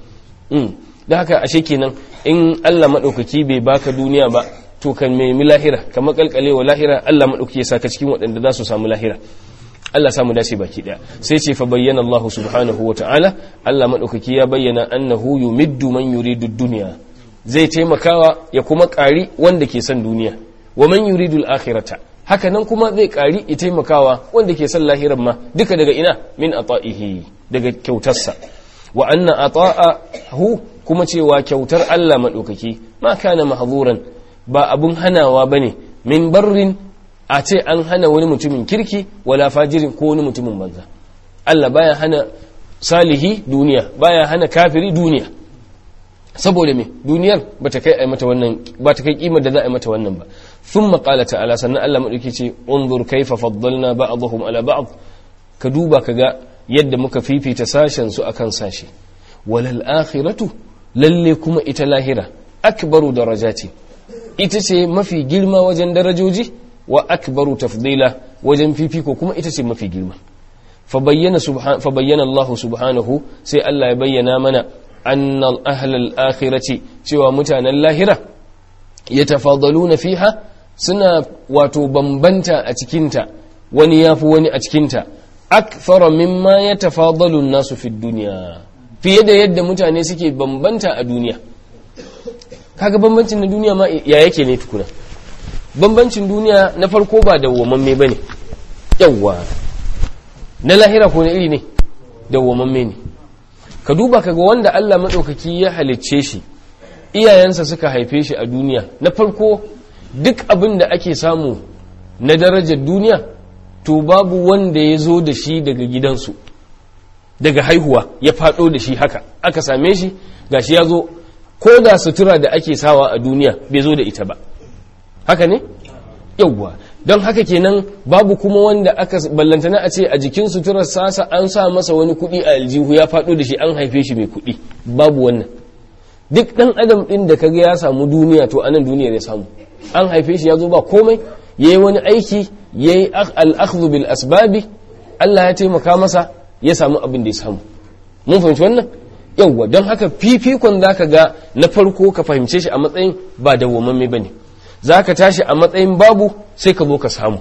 da haka ashe kenan in Allah maɗaukaki bai baka duniya ba to kan nemi lahira ka makalkale wa lahira Allah maɗaukaki ya saka cikin waɗanda za su samu lahira Allah samu dace baki daya sai ce fa bayyana Allah subhanahu wa ta'ala Allah maɗaukaki ya bayyana annahu yumiddu man yuridu dunya zai taimakawa ya kuma ƙari wanda ke son duniya wa man yuridu al-akhirata haka nan kuma zai ƙari ya taimakawa wanda ke son lahiran ma duka daga ina min ata'ihi daga kyautarsa wa anna ata'ahu kuma cewa kyautar Allah madaukaki ma kana mahzuran ba abun hanawa bane min barrin a ce an hana wani mutumin kirki wala fajirin ko wani mutumin banza Allah baya hana salihi duniya baya hana kafiri duniya saboda me duniyar bata kai ai mata wannan ba ta kai kimar da za a yi mata wannan ba thumma qala ta'ala sannan Allah madauki ce unzur kaifa faddalna ba'dahum ala ba'd ka duba kaga yadda muka fifita sashen su akan sashi walal akhiratu lalle kuma ita lahira akbaru darajati ita ce mafi girma wajen darajoji wa akbaru tafdila wajen fifiko kuma ita ce mafi girma fa bayyana subhan fa bayyana Allah subhanahu sai Allah ya bayyana mana anna ahlal akhirati cewa mutanen lahira yatafadaluna fiha suna wato bambanta a cikinta wani yafi wani a cikinta akthara mimma yatafadalu an-nasu fi dunya fiye da yadda mutane suke bambanta a duniya kaga bambancin na duniya ma ya yake ne tukuna bambancin duniya na farko ba dawwamamme bane yawwa na lahira ko na iri ne dawwamamme ne ka duba kaga wanda Allah maɗaukaki ya halicce shi iyayensa suka haife shi a duniya na farko duk abin da ake samu na darajar duniya to babu wanda ya zo da shi daga gidansu daga haihuwa ya faɗo da shi haka aka same shi gashi ya zo ko da sutura da ake sawa a duniya bai zo da ita ba haka ne yauwa don haka kenan babu kuma wanda aka ballantana a ce a jikin suturar sasa an sa masa wani kuɗi a aljihu ya faɗo da shi an haife shi mai kuɗi babu wannan duk ɗan adam ɗin da kaga ya samu duniya to anan duniyar ya samu an haife shi ya zo ba komai ya yi wani aiki ya yi al'akhdhu bil asbabi Allah ya taimaka masa ya samu abin da ya samu mun fahimci wannan yauwa don haka fifikon zaka ga na farko ka fahimce shi a matsayin ba dawwamamme bane za ka tashi a matsayin babu sai ka zo ka samu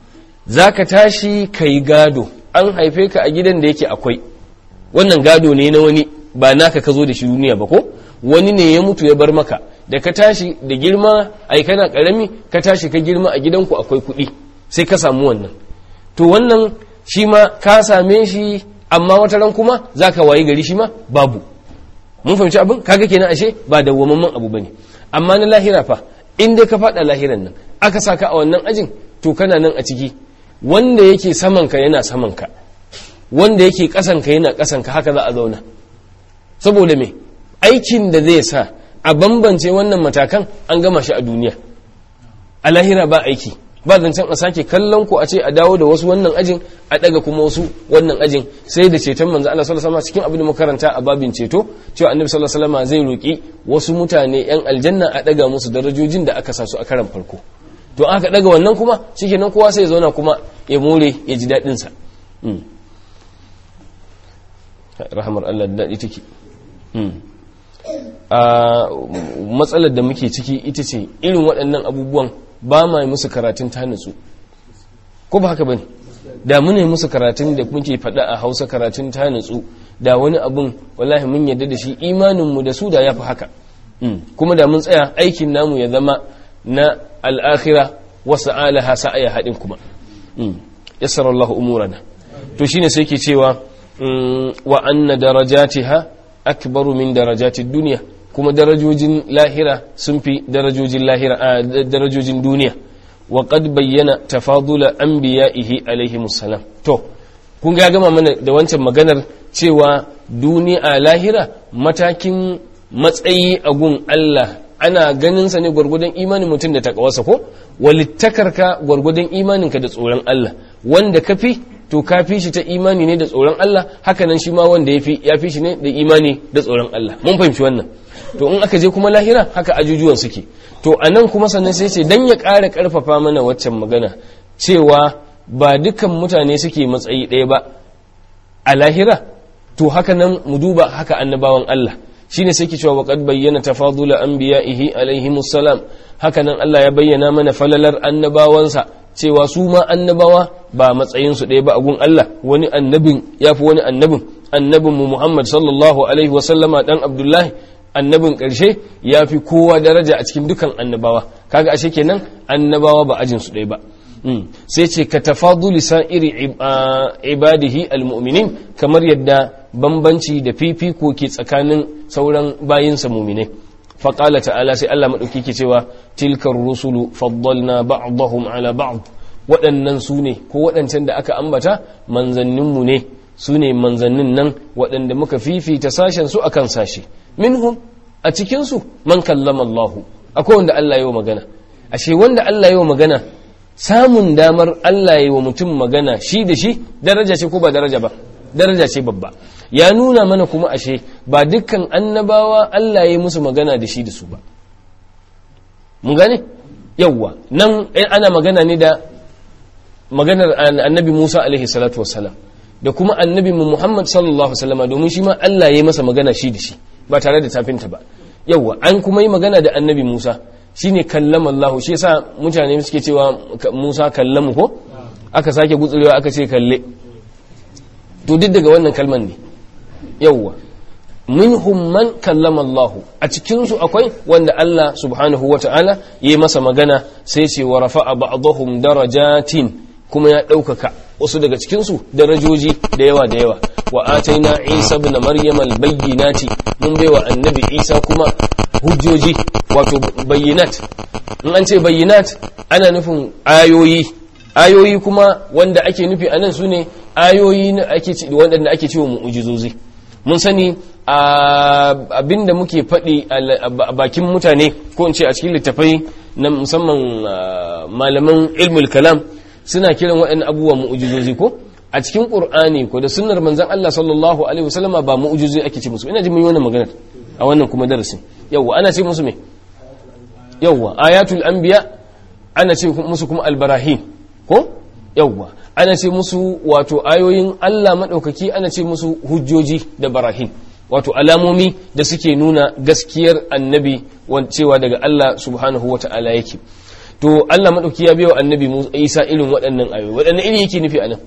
za ka tashi ka yi gado an haife ka a gidan da yake akwai wannan gado ne na wani ba naka ka zo da shi duniya ba ko wani ne ya mutu ya bar maka da ka tashi da girma ai kana karami ka tashi ka girma a gidanku akwai kuɗi sai ka samu wannan to wannan shi ma ka same shi amma wata ran kuma za ka wayi gari shi ma babu mun fahimci abin kaga kenan ashe ba dawwamamman abu bane amma na lahira fa in dai ka faɗa lahiran nan aka saka a wannan ajin to kana nan a ciki wanda yake samanka yana samanka wanda yake ƙasanka yana ƙasanka haka za a zauna saboda me aikin da zai sa a bambance wannan matakan an gama shi a duniya a lahira ba aiki ba zancen a sake kallon ku a ce a dawo da wasu wannan ajin a daga kuma wasu wannan ajin sai da ceton manzo Allah sallallahu alaihi wasallam cikin abin da makaranta a babin ceto cewa annabi sallallahu alaihi wasallam zai roki wasu mutane yan aljanna a daga musu darajojin da aka sa su a karan farko to aka daga wannan kuma shikenan kowa sai ya zauna kuma ya more ya ji dadin sa rahmar Allah da dadi take a matsalar da muke ciki ita ce irin waɗannan abubuwan ba ma musu karatun ta nutsu ko ba haka bane da mune musu karatun da muke faɗa a hausa karatun ta nutsu da wani abun wallahi mun yarda da shi imaninmu da su da ya fi haka kuma da mun tsaya aikin namu ya zama na al'akhira wasu alaha sa'aya haɗin kuma yassara Allah umurana to shine sai ke cewa wa anna darajatiha akbaru min darajatid duniya kuma darajojin lahira sun fi darajojin lahira a darajojin duniya wa qad bayyana tafadula anbiya'ihi alaihi salam to kun ga gama mana da wancan maganar cewa duniya lahira matakin matsayi a gun Allah ana ganin sa ne gwargwadon imanin mutum da takawarsa ko walittakarka gwargwadon imaninka da tsoron Allah wanda ka fi to ka fi shi ta imani ne da tsoron Allah haka nan shi ma wanda ya fi ya fi shi ne da imani da tsoron Allah mun fahimci wannan to in aka je kuma lahira haka ajujuwan suke to anan kuma sannan sai ce dan ya ƙara ƙarfafa mana waccan magana cewa ba dukan mutane suke matsayi ɗaya ba a lahira to haka nan mu duba haka annabawan Allah shine sai ke cewa waqad bayyana tafadula anbiya'ihi alaihimus salam haka nan Allah ya bayyana mana falalar annabawansa cewa su ma annabawa ba matsayin su ɗaya ba a gun Allah wani annabin yafi wani annabin annabin mu Muhammad sallallahu alaihi wa sallama dan Abdullahi annabin ƙarshe ya fi kowa daraja a cikin dukan annabawa kaga ashe kenan annabawa ba ajin su ɗaya ba sai ce ka tafaduli sa'iri ibadihi almu'minin kamar yadda bambanci da fifiko ke tsakanin sauran bayinsa muminai faƙala ta'ala sai Allah maɗauki ke cewa tilkar rusulu faddalna ba'dahum ala ba'd waɗannan su ne ko waɗancan da aka ambata manzanninmu ne su ne manzannin nan waɗanda muka fifita sashen su akan sashe minhum a cikinsu man kallama Allahu akwai wanda Allah yi wa magana ashe wanda Allah yi wa magana samun damar Allah yi wa mutum magana shi da shi daraja ce ko ba daraja ba daraja ce babba ya nuna mana kuma ashe ba dukkan annabawa Allah ya yi musu magana da shi da su ba mun gane yawwa nan ana magana ne da maganar annabi Musa alaihi salatu wassalam da kuma annabi Muhammad sallallahu alaihi wasallama domin shi ma Allah ya yi masa magana shi da shi ba tare da tafinta ba yawwa an kuma yi magana da annabi Musa shine kallama Allah shi yasa mutane suke cewa Musa kallamu ko aka sake gutsurewa aka ce kalle to duk daga wannan kalman ne yawwa minhum man kallama Allah a cikin su akwai wanda Allah subhanahu wata'ala yayi masa magana sai ce wa rafa'a ba'dahum darajatin kuma ya ɗaukaka wasu daga cikin su darajoji da yawa da yawa wa ataina Isa ibn Maryam al-bayyinati mun baiwa annabi Isa kuma hujjoji wato bayyinat in an ce bayyinat ana nufin ayoyi ayoyi kuma wanda ake nufi anan su ne ayoyi waɗanda ake cewa mu'ujizozi mun sani abinda muke faɗi a bakin mutane ko in ce a cikin littafai na musamman malaman ilmul kalam suna kiran waɗannan abubuwa mu'ujizozi ko a cikin qur'ani ko da sunnar manzon Allah sallallahu alaihi wasallama ba mu'ujizozi ake ce musu ina ji mun yi wannan maganar a wannan kuma darasin yawwa ana ce musu me yawwa ayatul anbiya ana ce musu kuma albarahin ko yawwa ana ce musu wato ayoyin Allah madaukaki ana ce musu hujjoji da barahin wato alamomi da suke nuna gaskiyar annabi cewa daga Allah subhanahu wata'ala yake to Allah madauki ya biyo annabi Isa irin waɗannan ayoyi waɗannan iri yake nufi anan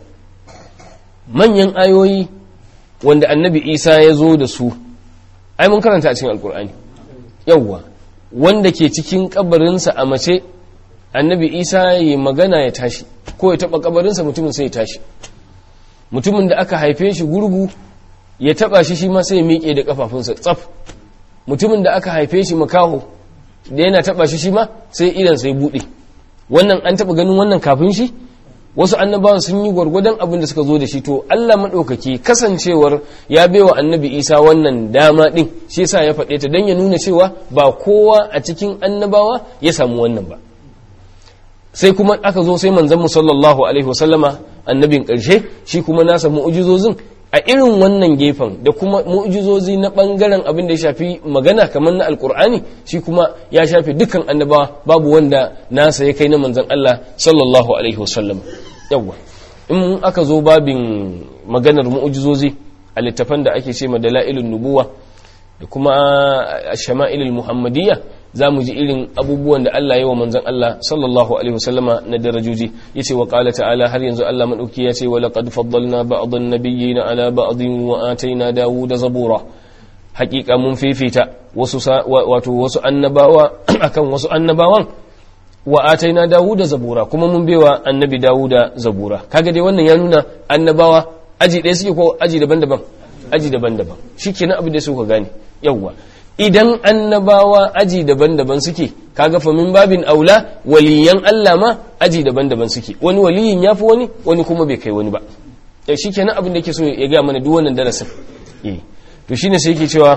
manyan ayoyi wanda annabi Isa ya zo da su ai mun karanta a cikin alkur'ani yawwa wanda ke cikin kabarinsa a mace annabi isa ya magana ya tashi ko ya taba kabarinsa mutumin sai ya tashi mutumin da aka haife shi gurgu ya taba shi shi ma sai ya miƙe da kafafunsa tsaf mutumin da aka haife shi makaho da yana taba shi shi ma sai idan sai buɗe wannan an taba ganin wannan kafin shi wasu annabawan sun yi gwargwadon abin da suka zo da shi to Allah maɗaukaki kasancewar ya baiwa annabi isa wannan dama ɗin shi yasa ya faɗe ta don ya nuna cewa ba kowa a cikin annabawa ya samu wannan ba sai kuma aka zo sai manzon sallallahu alaihi wasallama annabin ƙarshe shi kuma nasa mu'ujizozin a irin wannan gefen da kuma mu'jizozi na bangaren abin da ya shafi magana kamar na alkur'ani shi kuma ya shafi dukkan annabawa babu wanda nasa ya kai na manzon Allah sallallahu alaihi wasallam yawa in aka zo babin maganar mu'jizozi a littafan da ake ce ma dalailun nubuwa da kuma shama'ilul muhammadiyya za mu ji irin abubuwan da Allah ya wa manzan Allah sallallahu alaihi wasallama na darajoji yace wa qala ta'ala har yanzu Allah madauki ya ce wa laqad faddalna ba'dhan nabiyyina ala ba'dhin wa ataina dawuda zabura haqiqa mun fifita wasu wato wasu annabawa akan wasu annabawan wa ataina dawuda zabura kuma mun baiwa annabi dawuda zabura kaga dai wannan ya nuna annabawa aji ɗaya suke ko aji daban-daban aji daban-daban shikenan abin da suka gane yawwa idan annabawa aji daban-daban suke kaga fa min babin aula waliyan Allah ma aji daban-daban suke wani waliyin yafi wani wani kuma bai kai wani ba eh shikenan abin da yake so ya ga mana duk wannan darasin eh to shine sai yake cewa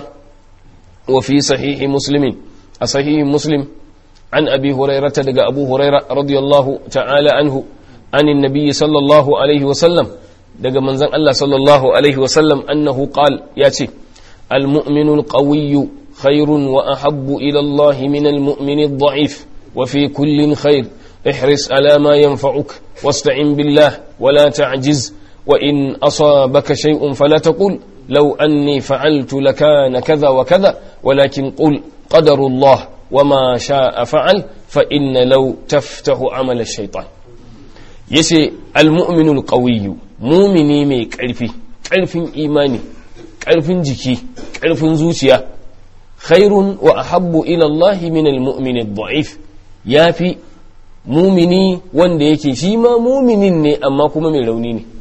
wa fi sahihi muslimin a sahihi muslim an abi hurairah daga abu hurairah radiyallahu ta'ala anhu anin nabiyyi sallallahu alaihi wa sallam daga manzon Allah sallallahu alaihi wa sallam annahu qala yace المؤمن القوي خير وأحب إلى الله من المؤمن الضعيف وفي كل خير احرص على ما ينفعك واستعن بالله ولا تعجز وإن أصابك شيء فلا تقل لو أني فعلت لكان كذا وكذا ولكن قل قدر الله وما شاء فعل فإن لو تفتح عمل الشيطان يسي المؤمن القوي مؤمني مي كالفي كالفي إيماني كالفي جكي كالفي زوتيا khairun wa ahabbu ila Allah min al-mu'min ad-da'if yafi mumini wanda yake shi ma muminin ne amma kuma mai rauni ne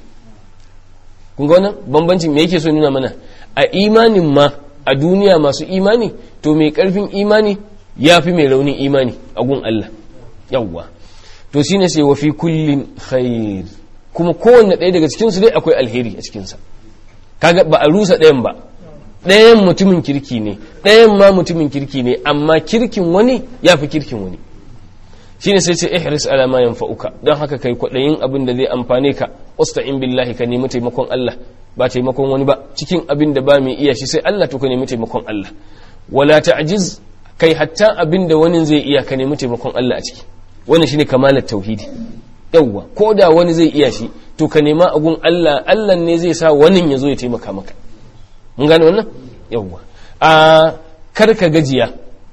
kun ga wannan bambancin me yake so nuna mana a imanin ma a duniya masu imani to mai karfin imani yafi mai raunin imani a gun Allah yawwa to shine sai wa fi kullin khair kuma kowanne ɗaya daga cikin su dai akwai alheri a cikin sa kaga ba a rusa ɗayan ba ɗayan mutumin kirki ne ɗayan ma mutumin kirki ne amma kirkin wani ya fi kirkin wani shine sai ce ihris ala ma yanfa'uka don haka kai kwaɗayin abin da zai amfane ka usta'in billahi ka nemi taimakon Allah ba taimakon wani ba cikin abin da ba mai iya shi sai Allah to ka nemi taimakon Allah wala ta'jiz kai hatta abin da wani zai iya ka nemi taimakon Allah a ciki wannan shine kamalar tauhidi yawwa ko da wani zai iya shi to ka nema agun Allah Allah ne zai sa wani ya zo ya taimaka maka mun gane wannan yawwa a karka gajiya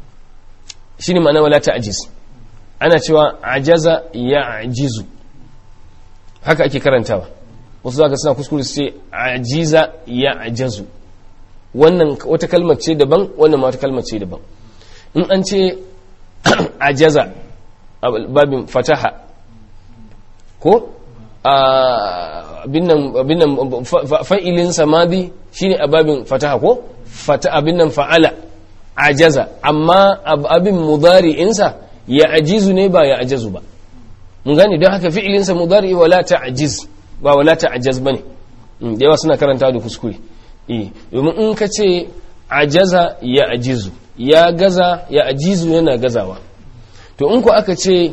shine ma'ana wala ta'jiz ana cewa ajaza ya ajizu haka ake karantawa wasu zaka suna kuskure su ce ajiza ya ajazu wannan wata kalmar ce daban wannan ma wata kalmar ce daban in an ce ajaza babin fataha ko abin nan fa'ilin samadi shine a babin fataha ko abin nan fa'ala ajaza amma abin mudari'insa ya ajizu ne ba ya ajazu ba mun gane don haka fi'ilinsa mudari wala ta'jiz ba wala ta'jaz bane da yawa suna karanta da kuskure eh domin in ka ce ajaza ya ajizu ya gaza ya ajizu yana gazawa to in ku aka ce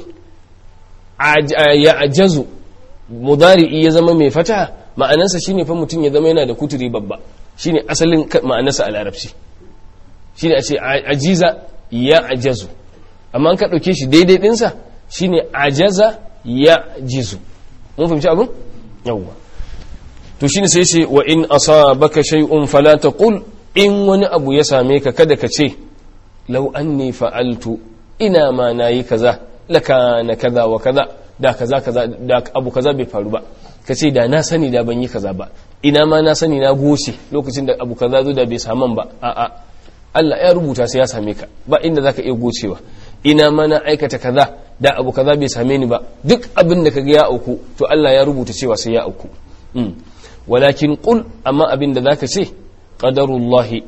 ya ajazu mudari'i ya zama mai fata ma'anarsa shine fa mutum ya zama yana da kuturi babba shine asalin ma'anarsa a larabci shine a ce ajiza ya ajazu amma an ka ɗauke shi daidai ɗinsa shine ajaza ya jizu mun fahimci abin yawwa to shine sai ce wa in asabaka shay'un fala taqul in wani abu ya same ka kada ka ce law anni fa'altu ina ma nayi kaza lakana kaza wa kaza da kaza kaza da abu kaza bai faru ba ka ce da na sani da ban yi kaza ba ina ma na sani na goce lokacin da abu kaza zo da bai saman ba a'a Allah ya rubuta sai ya same ka ba inda zaka iya gocewa ina ma na aikata kaza da abu kaza bai same ni ba duk abin da kaga ya auku to Allah ya rubuta cewa sai ya auku walakin qul amma abin da zaka ce qadarullahi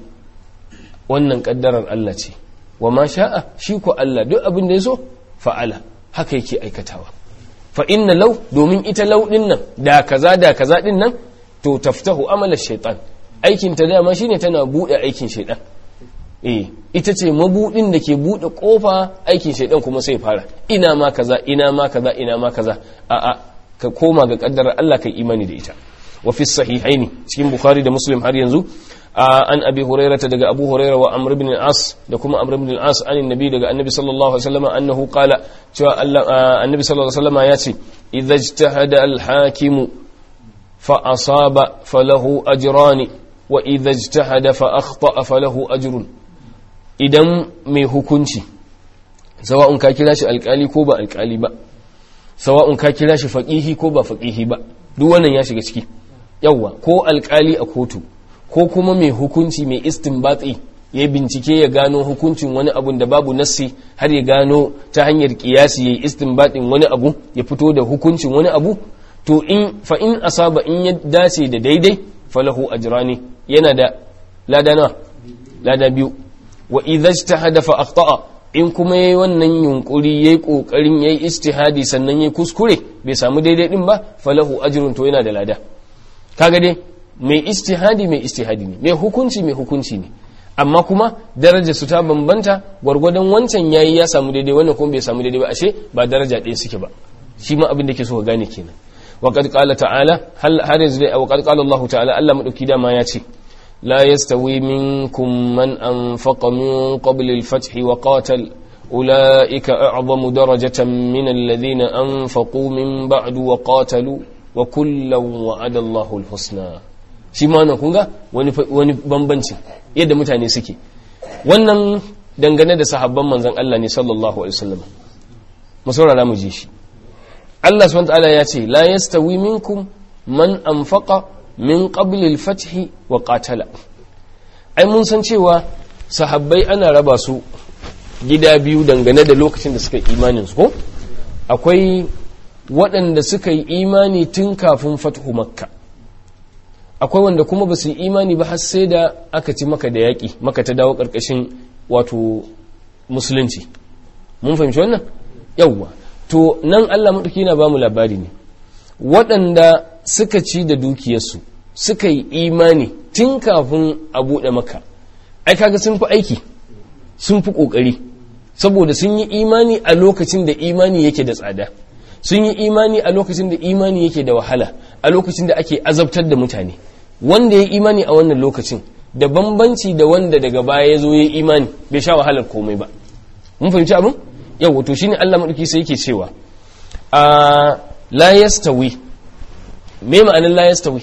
wannan kaddarar Allah ce wa ma sha'a shi ko Allah duk abin da ya so fa'ala haka yake aikatawa fa inna law domin ita law din nan da kaza da kaza din nan to taftahu amala shaytan aikin ta dama shine tana bude aikin shaytan eh ita ce mabudin da ke bude kofa aikin shaytan kuma sai fara ina ma kaza ina ma kaza ina ma kaza a a ka koma ga kaddarar Allah kai imani da ita wa fi sahihaini cikin bukhari da muslim har yanzu an abi hurairata daga abu huraira wa amr ibn al-as da kuma amr ibn al-as an annabi daga annabi sallallahu alaihi wasallam annahu qala cewa Allah annabi sallallahu alaihi wasallam ya ce idza ijtahada al-hakim fa asaba falahu ajrani wa idza ijtahada fa akhta falahu ajrun idan mai hukunci sawa'un ka kira shi alkali ko ba alkali ba sawa'un ka kira shi faqihi ko ba faqihi ba duk wannan ya shiga ciki yawwa ko alkali a kotu ko kuma mai hukunci mai istinbatsi ya bincike ya gano hukuncin wani abun da babu nassi har ya gano ta hanyar kiyasi ya yi istinbatin wani abu ya fito da hukuncin wani abu to in fa in asaba in ya dace da daidai falahu ajrani yana da lada nawa lada biyu wa idza ijtahada fa akhta'a in kuma yayi wannan yunkuri yayi kokarin yayi istihadi sannan yayi kuskure bai samu daidai din ba falahu ajrun to yana da lada kaga dai mai istihadi mai istihadi ne mai hukunci mai hukunci ne amma kuma daraja su ta bambanta gwargwadon wancan yayi ya samu daidai wannan kuma bai samu daidai ba ashe ba daraja ɗaya suke ba shi ma abin da ke so ka gane kenan wa qad qala ta'ala har yanzu dai wa qad qala Allah ta'ala Allah madauki dama ya ce لا يستوي منكم من أنفق من قبل الفتح وقاتل أولئك أعظم درجة من الذين أنفقوا من بعد وقاتلوا وكلا وعد الله الحسنى shi ma nan kunga wani bambanci yadda mutane suke wannan dangane da sahabban manzon Allah ne sallallahu alaihi wasallam mu saurara mu ji shi Allah subhanahu wa ta'ala ya ce la yastawi minkum man anfaqa min qablil fathi wa qatala ai mun san cewa sahabbai ana raba su gida biyu dangane da lokacin da suka imanin su ko akwai waɗanda suka yi imani tun kafin fathu makka akwai wanda kuma ba su yi imani ba har sai da aka ci maka da yaƙi maka ta dawo ƙarƙashin wato musulunci mun fahimci wannan yawwa to nan allah maɗauki na ba mu labari ne waɗanda suka ci da dukiyarsu suka yi imani tun kafin a buɗe maka ai kaga sun fi aiki sun fi ƙoƙari saboda sun yi imani a lokacin da imani yake da tsada sun yi imani a lokacin da imani yake da wahala a lokacin da ake azabtar da mutane wanda ya imani a wannan lokacin da bambanci da wanda daga baya ya zo ya imani bai sha wahalar komai ba mun fahimci abin yau wato shine Allah madauki sai yake cewa a la yastawi me ma'anin la yastawi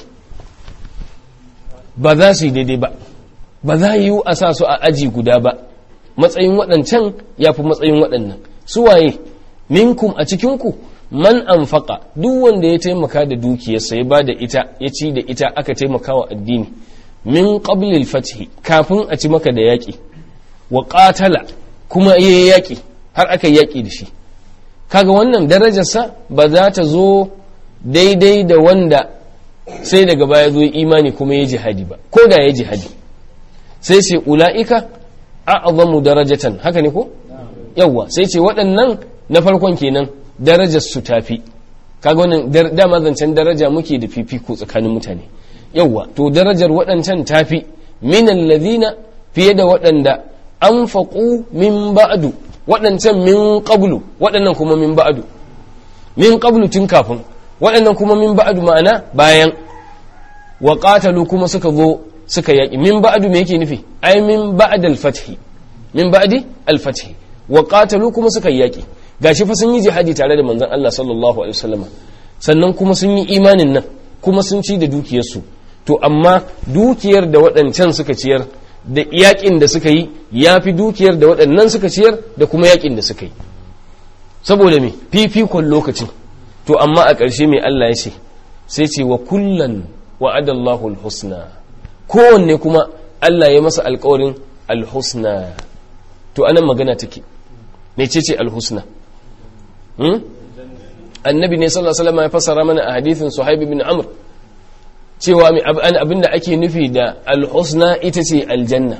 ba za su yi daidai ba ba za yi a sa su a aji guda ba matsayin waɗancan ya fi matsayin waɗannan su waye minkum a cikinku man anfaqa duk wanda ya taimaka da dukiyarsa ya ba da ita ya ci da ita aka taimaka wa addini min qablil fathi kafin a ci maka da yaƙi wa qatala kuma yayi yaƙi har aka yaƙi da shi kaga wannan darajarsa ba za ta zo daidai da wanda sai daga baya zo imani kuma ya jihadi ba ko da ya jihadi sai ce ula'ika a'zamu darajatan haka ne ko yawwa sai ce waɗannan na farkon kenan darajar su tafi kaga wannan dama zancen daraja muke da fifiko tsakanin mutane yawwa to darajar waɗancan tafi min alladhina fiye da waɗanda anfaqu min ba'du waɗancan min qablu waɗannan kuma min ba'du min qablu tun kafin waɗannan kuma min ba'du ma'ana bayan wa qatalu kuma suka zo suka yaƙi min ba'du me yake nufi ai min ba'd al-fath min ba'di al-fath wa qatalu kuma suka yaƙi gashi fa sun yi jihadi tare da manzon Allah sallallahu alaihi wasallam sannan kuma sun yi imanin nan kuma sun ci da dukiyarsu to amma dukiyar da waɗancan suka ciyar da yaƙin da suka yi ya fi dukiyar da waɗannan suka ciyar da kuma yaƙin da suka yi saboda me fifikon lokacin to amma a ƙarshe mai Allah ya ce sai ce wa kullan wa'adallahu alhusna kowanne kuma Allah ya masa alƙawarin alhusna to anan magana take me ce ce alhusna hmm? annabi ne sallallahu alaihi wasallam ya fassara mana a hadithin suhaib bin amr cewa abinda ake nufi da alhusna ita ce aljanna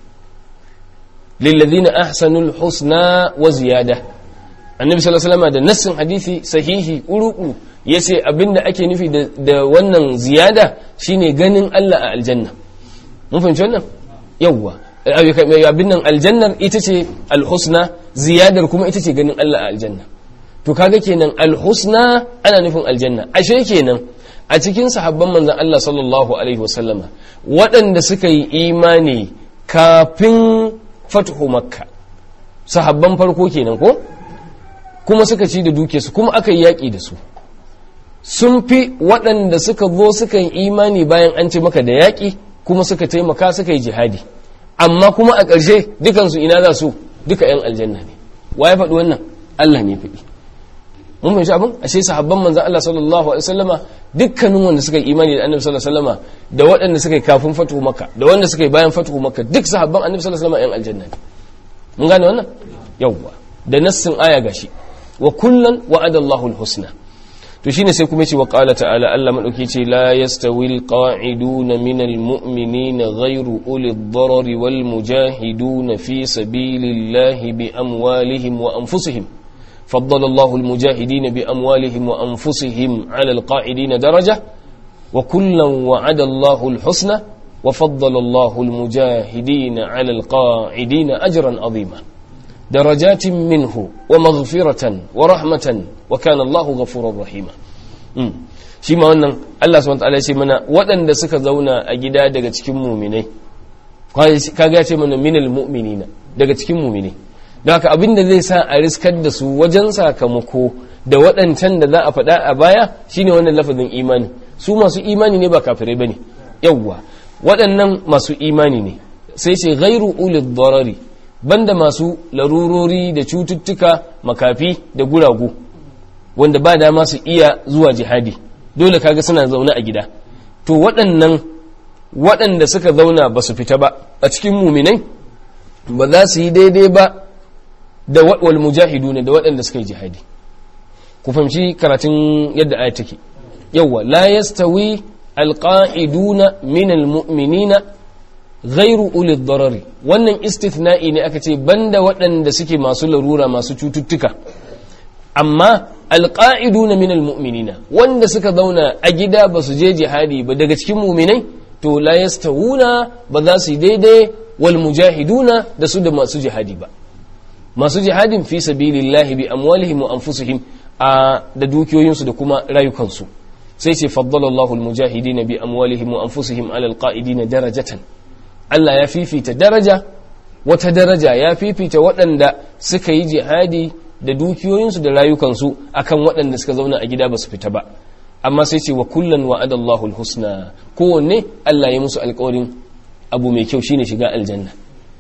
lillazina ahsanul husna wa ziyada annabi sallallahu alaihi wasallam da nassin hadisi sahihi uruku yace abinda ake nufi da wannan ziyada shine ganin Allah a aljanna mun fahimci wannan yawwa abin nan aljannar ita ce alhusna ziyadar kuma ita ce ganin Allah a aljanna to kaga kenan alhusna ana nufin aljanna ashe kenan a cikin sahabban manzan Allah sallallahu Alaihi wasallama waɗanda suka yi imani kafin fatuhu makka sahabban farko kenan ko kuma suka ci da duke su kuma aka yi yaƙi da su sun fi waɗanda suka zo suka yi imani bayan an ci maka da yaƙi kuma suka taimaka suka yi jihadi amma kuma a ƙarshe dukansu ina za su duka 'yan aljanna ne wa ya faɗi wannan Allah ne faɗi mun fahimci abin ashe sahabban manzon Allah sallallahu alaihi wasallama dukkanin wanda suka yi imani da annabi sallallahu alaihi wasallama da waɗanda suka yi kafin fatuhu makka da wanda suka yi bayan fatuhu makka duk sahabban annabi sallallahu alaihi wasallama yan aljanna ne mun gane wannan yawwa da nassin aya gashi wa kullan wa'ada Allahu al-husna to shine sai kuma ce wa qala ta'ala Allah madauki ce la yastawi alqa'iduna minal mu'minina ghayru uli ad-darari wal mujahiduna fi sabilillahi bi amwalihim wa anfusihim فضل الله المجاهدين بأموالهم وأنفسهم على القاعدين درجة وكلا وعد الله الحسنى وفضل الله المجاهدين على القاعدين أجرا عظيما درجات منه ومغفرة ورحمة وكان الله غفورا رحيما shi ma wannan Allah subhanahu wataala ya ce mana waɗanda suka zauna a gida daga cikin muminai kaga ya ce mana minal mu'minina daga cikin muminai don haka abin da zai sa a riskar da su wajen sakamako da waɗancan da za a faɗa a baya shine wannan lafazin imani su masu imani ne ba kafirai bane yawwa waɗannan masu imani ne sai ce ghairu ulil darari banda masu larurori da cututtuka makafi da guragu wanda ba dama su iya zuwa jihadi dole kaga suna zaune a gida to waɗannan waɗanda suka zauna ba su fita ba a cikin muminai ba za su yi daidai ba da wal mujahidu ne da waɗanda suka yi jihadi ku fahimci karatun yadda ayat take yawwa la yastawi alqa'iduna min almu'minina ghairu uli darari wannan istithna'i ne aka ce banda waɗanda suke masu larura masu cututtuka amma alqa'iduna min almu'minina wanda suka zauna a gida ba su je jihadi ba daga cikin mu'minai to la yastawuna ba za su yi daidai wal mujahiduna da su da masu jihadi ba masu jihadin fi sabilillahi bi amwalihim wa anfusihim a da dukiyoyinsu da kuma rayukansu sai ce faddalallahu almujahidin bi amwalihim wa anfusihim ala alqa'idin darajatan Allah ya fifita daraja wata daraja ya fifita waɗanda suka yi jihadi da dukiyoyinsu da rayukansu akan waɗanda suka zauna a gida ba su fita ba amma sai ce wa kullan wa'adallahu alhusna kowanne Allah ya musu alƙawarin abu mai kyau shine shiga aljanna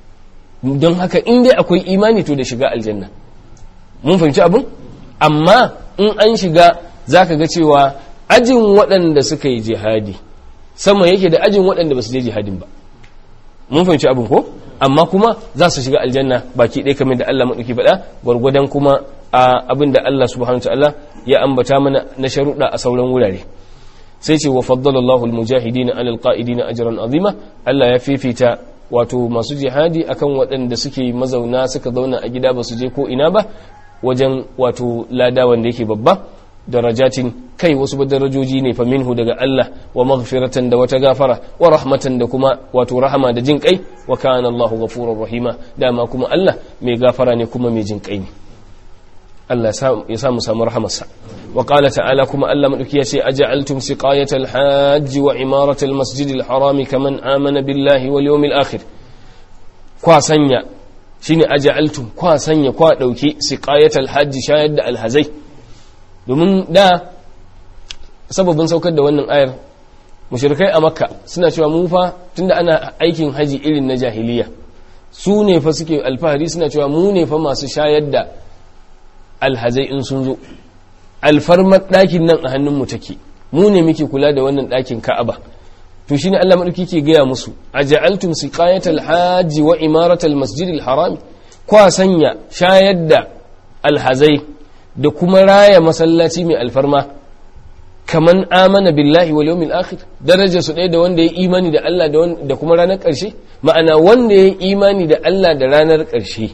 don haka in dai akwai imani to da shiga aljanna mun fahimci abin amma in an shiga zaka ga cewa ajin waɗanda suka yi jihadi sama yake da ajin waɗanda ba su je jihadin ba mun fahimci abin ko amma kuma za su shiga aljanna baki ɗaya kamar da Allah maɗauki faɗa gwargwadon kuma a abin da Allah subhanahu ta'ala ya ambata mana na sharuɗa a sauran wurare sai ce wa faddalallahu almujahidina alal qa'idina ajran azima Allah ya fifita wato masu jihadi akan waɗanda suke mazauna suka zauna a gida ba su je ko ina ba wajen wato lada wanda yake babba darajatin kai wasu ba darajoji ne fa minhu daga Allah wa maghfiratan da wata gafara wa rahmatan da kuma wato rahama da jin kai wa kana Allahu ghafurur rahima dama kuma Allah mai gafara ne kuma mai jin kai ne Allah ya sa mu samu rahamarsa wa qala ta'ala kuma Allah madauki ya ce aja'altum siqayatal hajj wa imaratal masjidil harami kaman amana billahi wal yawmil akhir kwa sanya shine aja'altum kwa sanya kwa dauki siqayatal hajj shayar da alhazai domin da sababin saukar da wannan ayar mushrikai a makka suna cewa mu fa tunda ana aikin haji irin na jahiliya su ne fa suke alfahari suna cewa mu ne fa masu shayar da alhazai in sun zo alfarmar ɗakin nan a hannunmu take mu ne muke kula da wannan ɗakin ka'aba to shine Allah madauki ke gaya musu aja'altum siqayatal hajji wa imaratal masjidil harami kwa sanya shayar da alhazai da kuma raya masallaci mai alfarma kaman amana billahi wal yawmil akhir darajar su ɗaya da wanda ya imani da Allah da kuma ranar ƙarshe ma'ana wanda ya imani da Allah da ranar ƙarshe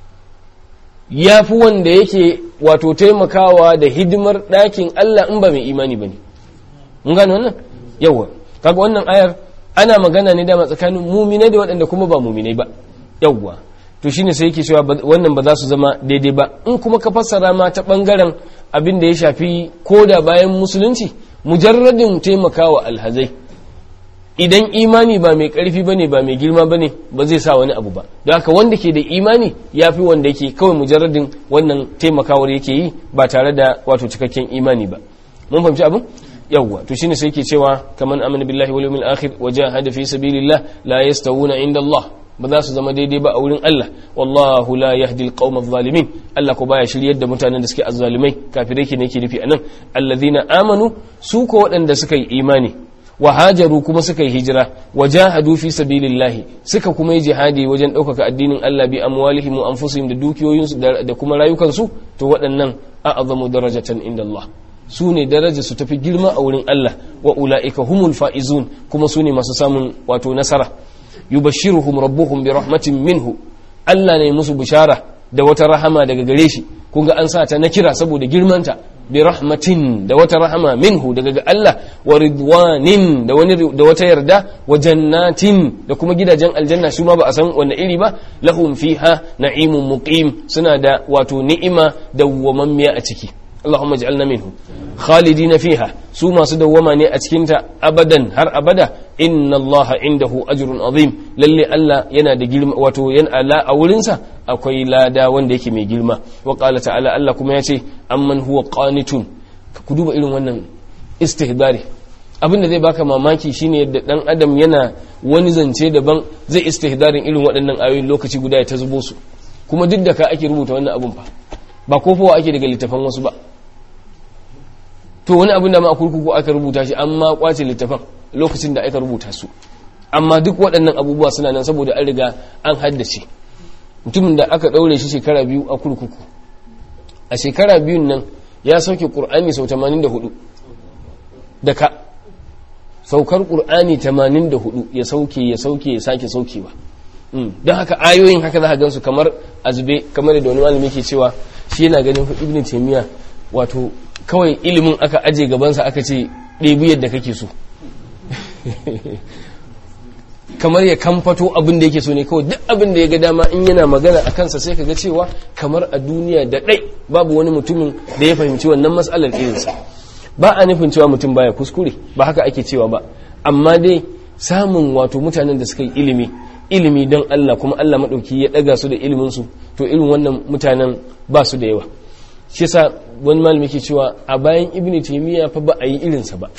ya fi wanda yake wato taimakawa da hidimar ɗakin Allah in ba mai imani ba ne mun gane wannan yawa kaga wannan ayar ana magana ne dama tsakanin muminai da waɗanda kuma ba muminai ba yawa to shine sai yake cewa wannan ba za su zama daidai ba in kuma ka fassara ma ta bangaren abin da ya shafi koda bayan musulunci mujarradin taimakawa alhazai idan imani ba mai karfi bane ba mai girma bane ba zai sa wani abu ba don haka wanda ke da imani ya fi wanda yake kawai mujarradin wannan taimakawar yake yi ba tare da wato cikakken imani ba mun fahimci abin yawwa to shine sai yake cewa kaman amana billahi wal yawmil akhir wa jahada fi sabilillah la yastawuna inda Allah ba za su zama daidai ba a wurin Allah wallahu la yahdi alqawm adh-dhalimin Allah ko baya shiryar da mutanen da suke azzalimai kafirai ke ne yake nufi anan alladhina amanu su ko waɗanda suka yi imani wa hajaru kuma suka yi hijira wa jahadu fi sabilillahi suka kuma yi jihadi wajen ɗaukaka addinin Allah bi amwalihim wa anfusihim da dukiyoyinsu da kuma rayukansu to waɗannan a'zamu darajatan inda Allah su ne daraja su tafi girma a wurin Allah wa ula'ika humul fa'izun kuma su ne masu samun wato nasara yubashshiruhum rabbuhum bi rahmatin minhu Allah ne musu bishara da wata rahama daga gare shi kun ga an sa ta na kira saboda girmanta bi rahmatin da wata rahama minhu daga ga Allah wa ridwanin da wani da wata yarda wa jannatin da kuma gidajen aljanna su ma ba a san wanne iri ba lahum fiha na'imun muqim suna da wato ni'ima dawwamammiya a ciki Allahumma ij'alna minhu khalidina fiha su masu dawwama ne a cikin ta abadan har abada inna Allah indahu ajrun azim lalle Allah yana da girma wato yana ala a wurin sa akwai lada wanda yake mai girma wa qala ta'ala Allah kuma yace amman huwa qanitun ku duba irin wannan istihdari abinda zai baka mamaki shine yadda dan adam yana wani zance daban zai istihdarin irin waɗannan ayoyin lokaci guda ya ta zubo su kuma duk da ka ake rubuta wannan abun fa ba kofowa ake daga littafan wasu ba to wani abin da ma a kurkuku aka rubuta shi amma kwace littafan lokacin da aka rubuta su amma duk waɗannan abubuwa suna nan saboda an riga an haddace mutumin da aka ɗaure shi shekara biyu a kurkuku a shekara biyun nan ya sauke ƙur'ani sau 84 da ka saukar ƙur'ani 84 ya sauke ya sauke ya sake saukewa don haka ayoyin haka za a gansu kamar azube kamar da wani malami ke cewa shi yana ganin ibn taymiya wato kawai ilimin aka aje gabansa aka ce ɗebi yadda kake so kamar ya kamfato abin da yake so ne kawai duk abin da ya ga dama in yana magana a kansa sai ka ga cewa kamar a duniya da ɗai babu wani mutumin da ya fahimci wannan matsalar irinsa ba a nufin cewa mutum baya kuskure ba haka ake cewa ba amma dai samun wato mutanen da suka yi ilimi ilimi don Allah kuma Allah maɗauki ya ɗaga su da iliminsu to irin wannan mutanen ba su da yawa shi yasa wani malami ke cewa a bayan ibn taymiya fa ba a yi irinsa ba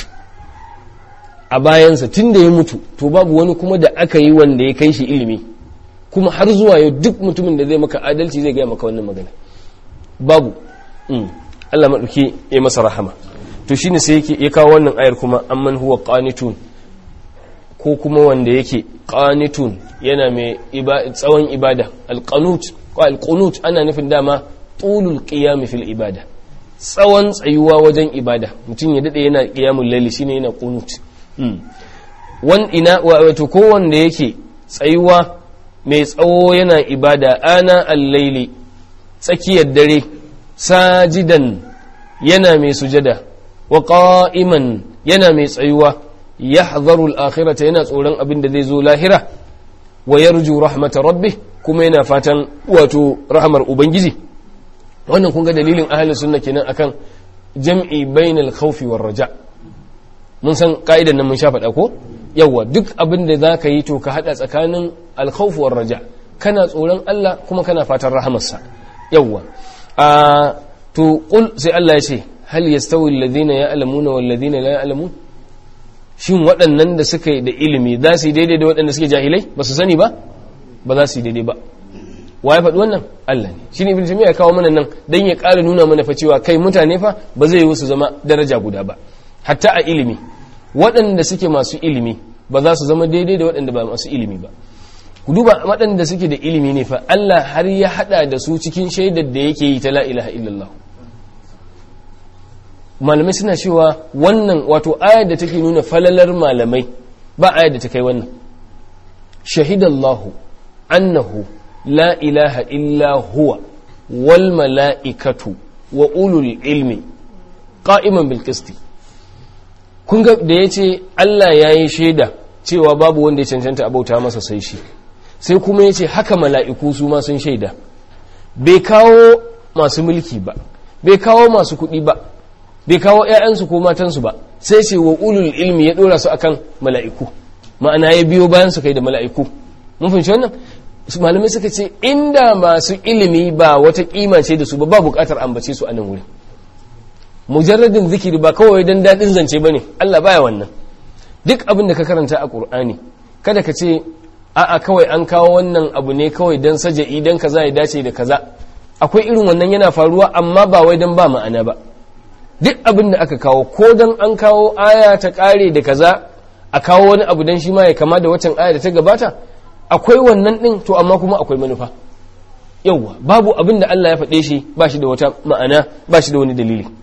a bayansa tun da ya mutu to babu wani kuma da aka yi wanda ya kai shi ilimi kuma har zuwa yau duk mutumin da zai maka adalci zai gaya maka wannan magana babu Allah maɗauki ya masa rahama to shine sai yake ya kawo wannan ayar kuma amman huwa qanitun ko kuma wanda yake qanitun yana mai tsawon ibada alqanut ko alqunut ana nufin dama tulul qiyam fil ibada tsawon tsayuwa wajen ibada mutum ya dade yana qiyamul layli shine yana qunut wan ina wato ko wanda yake tsayuwa mai tsawo yana ibada ana al-layli tsakiyar dare sajidan yana mai sujada wa qa'iman yana mai tsayuwa yahdharu al-akhirata yana tsoron abin da zai zo lahira wa yarju rahmata rabbih kuma yana fatan wato rahmar ubangiji wannan kun ga dalilin ahlus sunna kenan akan jam'i bainal khawfi war raja mun san ka'idan nan mun sha faɗa ko yawa duk abin da zaka yi to ka hada tsakanin al khawf war raja kana tsoron Allah kuma kana fatan rahamarsa yawa a to qul sai Allah ya ce hal yastawi alladhina ya'lamuna wal ladina la ya'lamun shin waɗannan da suka yi da ilimi za su yi daidai da waɗanda suke jahilai ba su sani ba ba za su yi daidai ba wa ya faɗi wannan Allah ne shi ne ibn ya kawo mana nan dan ya ƙara nuna mana fa cewa kai mutane fa ba zai yi su zama daraja guda ba hatta a ilimi waɗanda suke masu ilimi ba za su zama daidai da waɗanda ba masu ilimi ba ku duba waɗanda suke da ilimi ne fa Allah har ya haɗa da su cikin shaidar da yake yi ta la ilaha illallah malamai suna cewa wannan wato ayar da take nuna falalar malamai ba ayar da ta kai wannan shahidallahu annahu la ilaha illa huwa wal mala'ikatu wa ulul ilmi qa'iman bil qisti kun ga da yace Allah yayi shaida cewa babu wanda ya cancanta abauta masa sai shi sai kuma yace haka mala'iku su ma sun shaida bai kawo masu mulki ba bai kawo masu kuɗi ba bai kawo ‘ya'yansu ko matansu ba sai ce wa ulul ilmi ya ɗora su akan mala'iku ma'ana ya biyo bayan su kai da mala'iku mun fahimci wannan malamai suka ce inda masu ilimi ba wata kima ce da su ba ba buƙatar ambace su a nan wuri mujarradin zikiri ba kawai don daɗin zance ba ne Allah baya wannan duk abin da ka karanta a ƙur'ani kada ka ce a'a kawai an kawo wannan abu ne kawai don saja'i don kaza ya dace da kaza akwai irin wannan yana faruwa amma ba wai don ba ma'ana ba duk abin da aka kawo ko don an kawo aya ta kare da kaza a kawo wani abu don shi ma ya kama da waccan aya da ta gabata akwai wannan din to amma kuma akwai manufa yauwa babu abin da Allah ya faɗe shi ba shi da wata ma'ana ba shi da wani dalili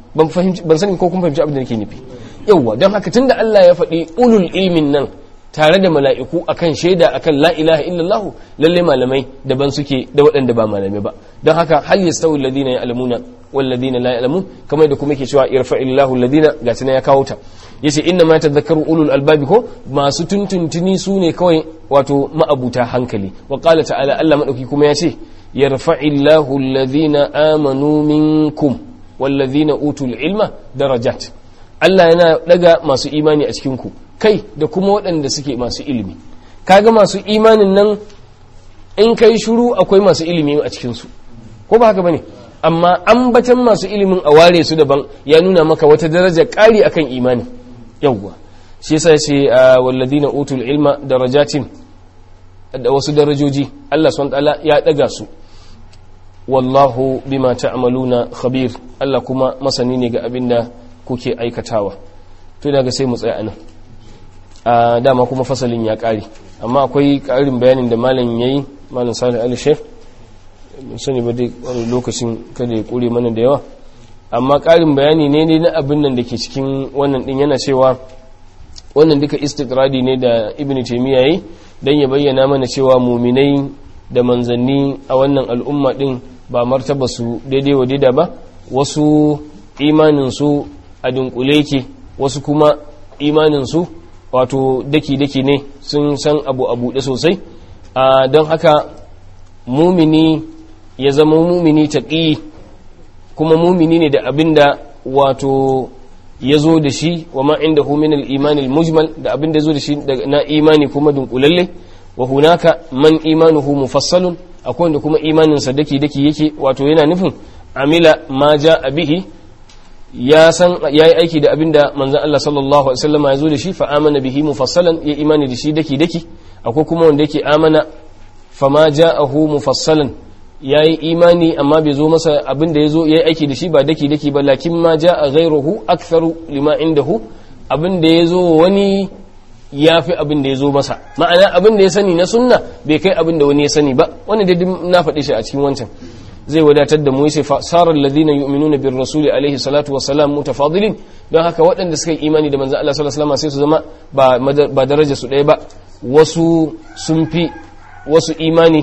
ban fahimci ban sani ko kun fahimci abin da nake nufi yawwa don haka tunda Allah ya faɗi ulul ilmin nan tare da mala'iku akan shaida akan la ilaha illallah lalle malamai daban suke da waɗanda ba malamai ba don haka hal yastawi alladhina ya'lamuna wal ladina la ya'lamun kamar da kuma yake cewa irfa'illahu alladhina ga tana ya kawo ta yace inna ma tadhakkaru ulul albabi ko masu tuntuntuni su ne kawai wato ma'abuta hankali wa qala ta'ala Allah madauki kuma yace yarfa'illahu alladhina amanu minkum wal ladina utul ilma darajat Allah yana daga masu imani a cikin ku kai da kuma waɗanda suke masu ilimi kaga masu imanin nan in kai shuru akwai masu ilimi a cikinsu ko ba haka bane amma ambatan masu ilimin a ware su daban ya nuna maka wata daraja ƙari akan imani yawwa shi yasa yace walladina utul ilma darajatin da wasu darajoji Allah subhanahu ya daga su wallahu bima ta'maluna khabir Allah kuma masani ne ga abinda kuke aikatawa to daga sai mu tsaya anan a dama kuma fasalin ya ƙare amma akwai ƙarin bayanin da malam ya yi malam salih ali shef sani ba dai wani lokacin kada ya ƙure mana da yawa amma ƙarin bayani ne ne na abin nan da ke cikin wannan ɗin yana cewa wannan duka istikradi ne da ibn taimiyya yi don ya bayyana mana cewa muminai da manzanni a wannan al'umma ɗin ba martaba su daidai wa daida ba wasu imaninsu a dunkule ke wasu kuma imaninsu wato daki-daki ne sun san abu a buɗe sosai don haka mumini ya zama mumini taƙi kuma mumini ne da abin da wato ya zo da shi wa ma inda min imanil mujmal da abin da ya zo da shi na imani kuma dunkulalle wa hunaka man imanuhu mufassalun akwai wanda kuma imaninsa daki-daki yake wato yana nufin amila ma ja bihi ya san ya yi aiki da abin da manzan Allah sallallahu Alaihi wasallama ya zo da shi fa amana bihi mufassalan ya imani da shi daki daki akwai kuma wanda yake amana fama ja'ahu mufassalan ya yi imani amma bai zo masa abin da ya zo ya yi aiki da shi ba daki daki ba lakin ma ja'a ghairuhu aktharu lima indahu abin da ya zo wani ya fi abin da ya zo masa ma'ana abin da ya sani na sunna bai kai abin da wani ya sani ba wani da na faɗi shi a cikin wancan zai wadatar da mu yace sarar ladina yu'minuna bir rasul alaihi salatu wassalam mutafadilin don haka waɗanda suka yi imani da manzon Allah sallallahu alaihi wasallam sai su zama ba ba daraja su ɗaya ba wasu sun fi wasu imani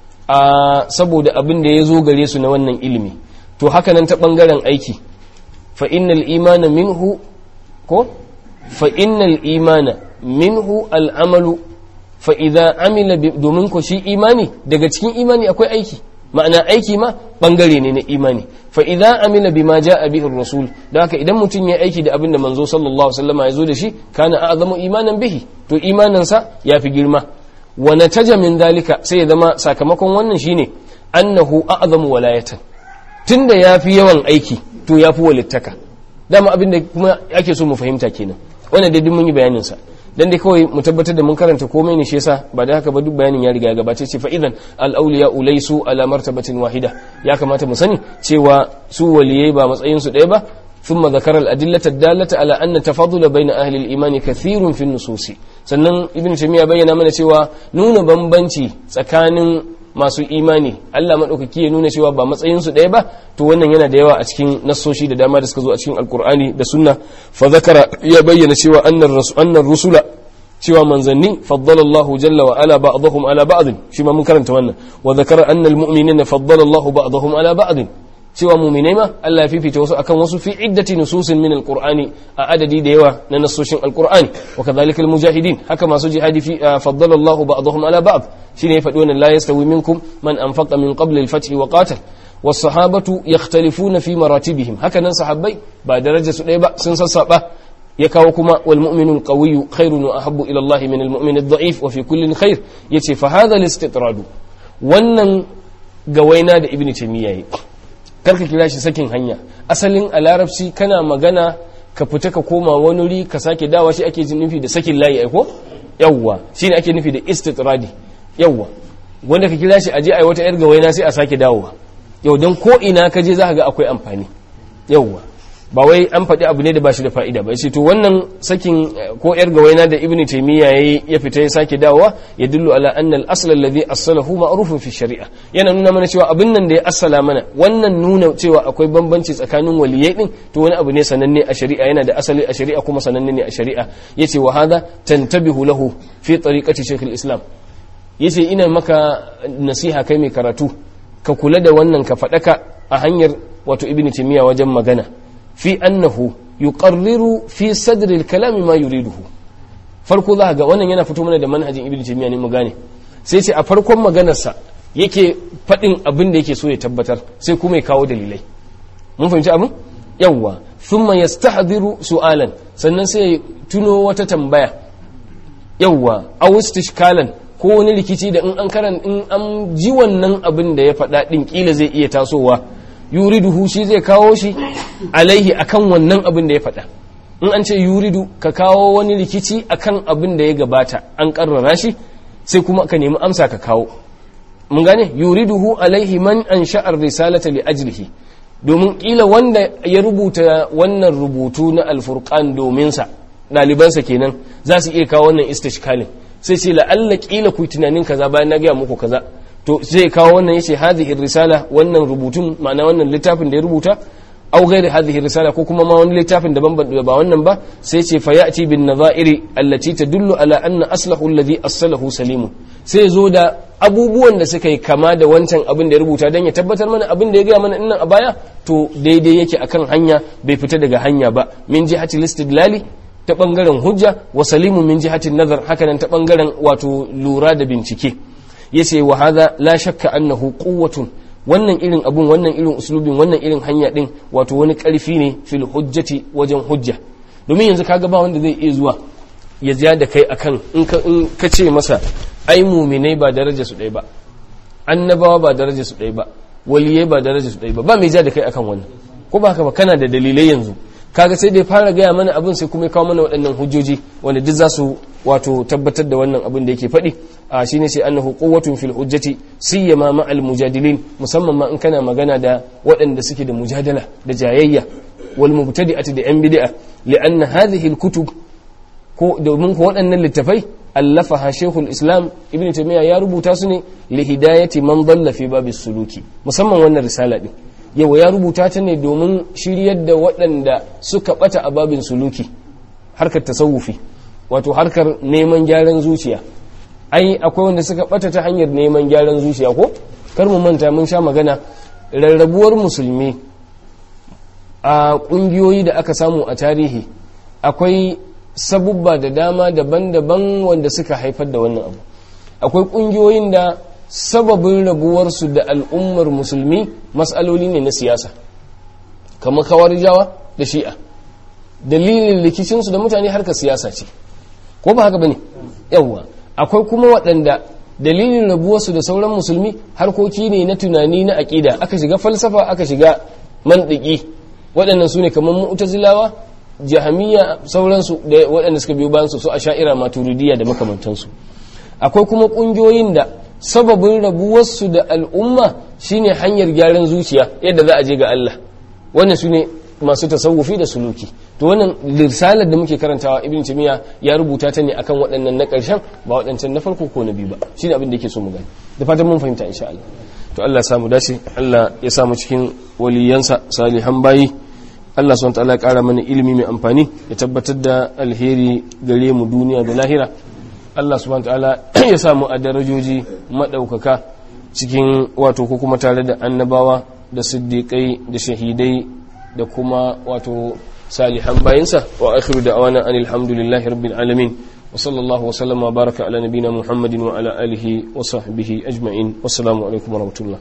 a saboda abin da ya zo gare su na wannan ilimi to haka nan ta bangaren aiki fa innal imana minhu ko fa innal imana minhu al'amalu fa idza amila domin ko shi imani daga cikin imani akwai aiki ma'ana aiki ma bangare ne na imani fa idza amila bima jaa bihi rasul da haka idan mutum ya aiki da abin da manzo sallallahu alaihi wasallam ya zo da shi kana a'zamu imanan bihi to imanin sa yafi girma wa nataja min dalika sai ya zama sakamakon wannan shine annahu a'zamu walayatan tunda yafi yawan aiki to yafi walittaka dama abin da kuma ake so mu fahimta kenan wannan dai duk mun yi bayanin sa dan dai kawai mu tabbatar da mun karanta komai ne shi yasa ba da haka ba duk bayanin ya riga ya gabace ce fa idan al awliya ulaysu ala martabatin wahida ya kamata mu sani cewa su waliyai ba matsayin su ɗaya ba thumma zakara al adillata dallata ala anna tafaddula bayna ahli al imani kathirun fi nususi sannan ibnu taymiya bayyana mana cewa nuna bambanci tsakanin masu imani Allah maɗaukaki ya nuna cewa ba matsayinsu ɗaya ba to wannan yana da yawa a cikin nassoshi da dama da suka zo a cikin alkur'ani da sunna fa zakara ya bayyana cewa annar rusula cewa manzanni faddala Allah jalla wa ala ba'dahum ala ba'd shi ma mun karanta wannan wa zakara annal mu'minina faddala Allah ba'dahum ala ba'd cewa mu'minai ma Allah ya fifita wasu akan wasu fi iddati nususin min alqur'ani a adadi da yawa na nassoshin alqur'ani wa kadhalika almujahidin haka masu jihadi fi faddala Allah ba'dahum ala ba'd shine ya faɗi wannan la yastawi minkum man anfaqa min qabli al-fath wa qatal was-sahabatu yakhtalifuna fi maratibihim haka nan sahabbai ba daraja su ɗaya ba sun sassaba ya kawo kuma wal mu'minul qawiyyu khairun wa ahabbu ila Allah min al-mu'min ad-da'if wa fi kullin khair yace fa hadha al-istitrad wannan gawaina da ibnu taymiya yi karka kira shi sakin hanya asalin a larabci kana magana ka fita ka koma wani wuri ka sake dawa shi ake nufi da sakin layi aiko yawwa shine ake nufi da istitradi yawwa wanda ka kira shi aje ai wata yar gawaina sai a sake dawowa yau don ko ina ka je za ka ga akwai amfani yawwa ba wai an faɗi abu ne da ba shi da fa'ida ba ce to wannan sakin ko yar gawaina da ibn taymiya yayi ya fita ya sake dawowa ya dillu ala anna al-asl alladhi assalahu ma'rufun fi shari'a yana nuna mana cewa abin nan da ya assala mana wannan nuna cewa akwai bambanci tsakanin waliyai din to wani abu ne sananne a shari'a yana da asali a shari'a kuma sananne ne a shari'a yace wa hadha tantabihu lahu fi tariqati shaykh al-islam yace ina maka nasiha kai mai karatu ka kula da wannan ka faɗaka a hanyar wato ibn taymiya wajen magana fi annahu yuqarriru fi sadri al-kalami ma yuriduhu farko za ga wannan yana fito mana da manhajin ibn taymiya ne mu gane sai ce a farkon maganarsa yake faɗin abin da yake so ya tabbatar sai kuma ya kawo dalilai mun fahimci abin yawwa thumma yastahdiru su'alan sannan sai ya tuno wata tambaya yawwa aw istishkalan ko wani rikici da in an karan in an ji wannan abin da ya faɗa din kila zai iya tasowa yuriduhu shi zai kawo shi alaihi akan wannan abin da ya faɗa in an ce yuridu ka kawo wani rikici akan abin da ya gabata an karrara shi sai kuma ka nemi amsa ka kawo mun gane yuriduhu alaihi man an sha'ar risalata li ajlihi domin kila wanda ya rubuta wannan rubutu na alfurqan domin sa ɗalibansa kenan za su iya kawo wannan istishkalin sai ce la'alla kila ku tunanin kaza bayan na gaya muku kaza to zai kawo wannan yace hadhihi risala wannan rubutun ma'ana wannan littafin da ya rubuta aw ghairi hadhihi risala ko kuma ma wani littafin daban ba wannan ba sai ce fa ya'ti bin nadha'iri allati tadullu ala anna aslahu alladhi aslahu salimun sai zo da abubuwan da suka yi kama da wancan abin da ya rubuta dan ya tabbatar mana abin da ya gaya mana innan a baya to daidai yake akan hanya bai fita daga hanya ba min jihati listidlali ta bangaren hujja wa salimun min jihati nazar hakanan ta bangaren wato lura da bincike yace wa hadha la shakka annahu quwwatun wannan irin abun wannan irin uslubin wannan irin hanya din wato wani karfi ne fil hujjati wajen hujja domin yanzu kaga ba wanda zai iya zuwa ya ja da kai akan in ka in ka ce masa ai muminai ba daraja su ɗaya ba annabawa ba daraja su ɗaya ba waliyai ba daraja su ɗaya ba ba mai ja da kai akan wannan ko ba haka ba kana da dalilai yanzu kaga sai dai fara gaya mana abin sai kuma ya kawo mana waɗannan hujjoji wanda duk za su wato tabbatar da wannan abin da yake faɗi a shine sai annahu quwwatun fil hujjati siyama ma'al mujadilin musamman ma in kana magana da waɗanda suke da mujadala da jayayya wal mubtadi'ati da yan bid'a li'anna hadhihi al kutub ko domin ko waɗannan littafai allafaha shaykhul islam ibn taymiya ya rubuta su ne li hidayati man dalla fi babis suluki musamman wannan risala din yawa ya rubuta ta ne domin shiryar da waɗanda suka ɓata a babin suluki harkar tasawufi wato harkar neman gyaran zuciya ai akwai wanda suka ɓata ta hanyar neman gyaran zuciya ko kar mu manta mun sha magana rarrabuwar musulmi a ƙungiyoyi da aka samu a tarihi akwai sabubba da dama daban-daban wanda suka haifar da wannan abu akwai ƙungiyoyin da sababin rabuwarsu da al'ummar musulmi matsaloli ne na siyasa kamar kawar jawa da shi'a dalilin rikicinsu da mutane harkar siyasa ce ko ba haka ba ne yawwa akwai kuma waɗanda dalilin rabuwarsu da sauran musulmi harkoki ne na tunani na aƙida aka shiga falsafa aka shiga mandiki waɗannan su ne kamar mu'tazilawa jahamiya sauransu da waɗanda suka biyo bayansu su a sha'ira maturidiyya da makamantansu akwai kuma ƙungiyoyin da sababin rabuwarsu da al'umma shine hanyar gyaran zuciya yadda za a je ga Allah wannan su ne masu tasawufi da suluki to wannan risalar da muke karantawa ibn timiya ya rubuta ta ne akan waɗannan na ƙarshen ba waɗancan na farko ko na biyu ba shine abin da yake so mu gani da fatan mun fahimta insha Allah to Allah ya samu dace Allah ya samu cikin waliyansa salihan bayi Allah subhanahu wa ta'ala ya ƙara mana ilimi mai amfani ya tabbatar da alheri gare mu duniya da lahira Allah subhanahu ta'ala ya samu a darajoji maɗaukaka cikin wato ko kuma tare da annabawa da siddiƙai da shahidai da kuma wato salihan bayinsa wa akhiru da awana an alhamdulillahi rabbil alamin wa sallallahu wa sallama baraka ala nabina muhammadin wa ala alihi wa sahbihi ajma'in wassalamu alaikum wa rahmatullah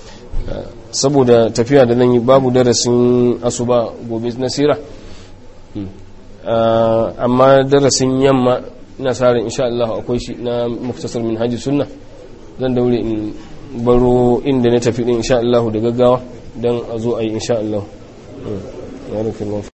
saboda tafiya da nan yi babu darasin asuba gobe na sira amma darasin yamma ina sa ran insha Allah akwai shi na muktasar min haji sunna zan daure in baro inda na tafi din insha Allah da gaggawa dan a zo a yi insha Allah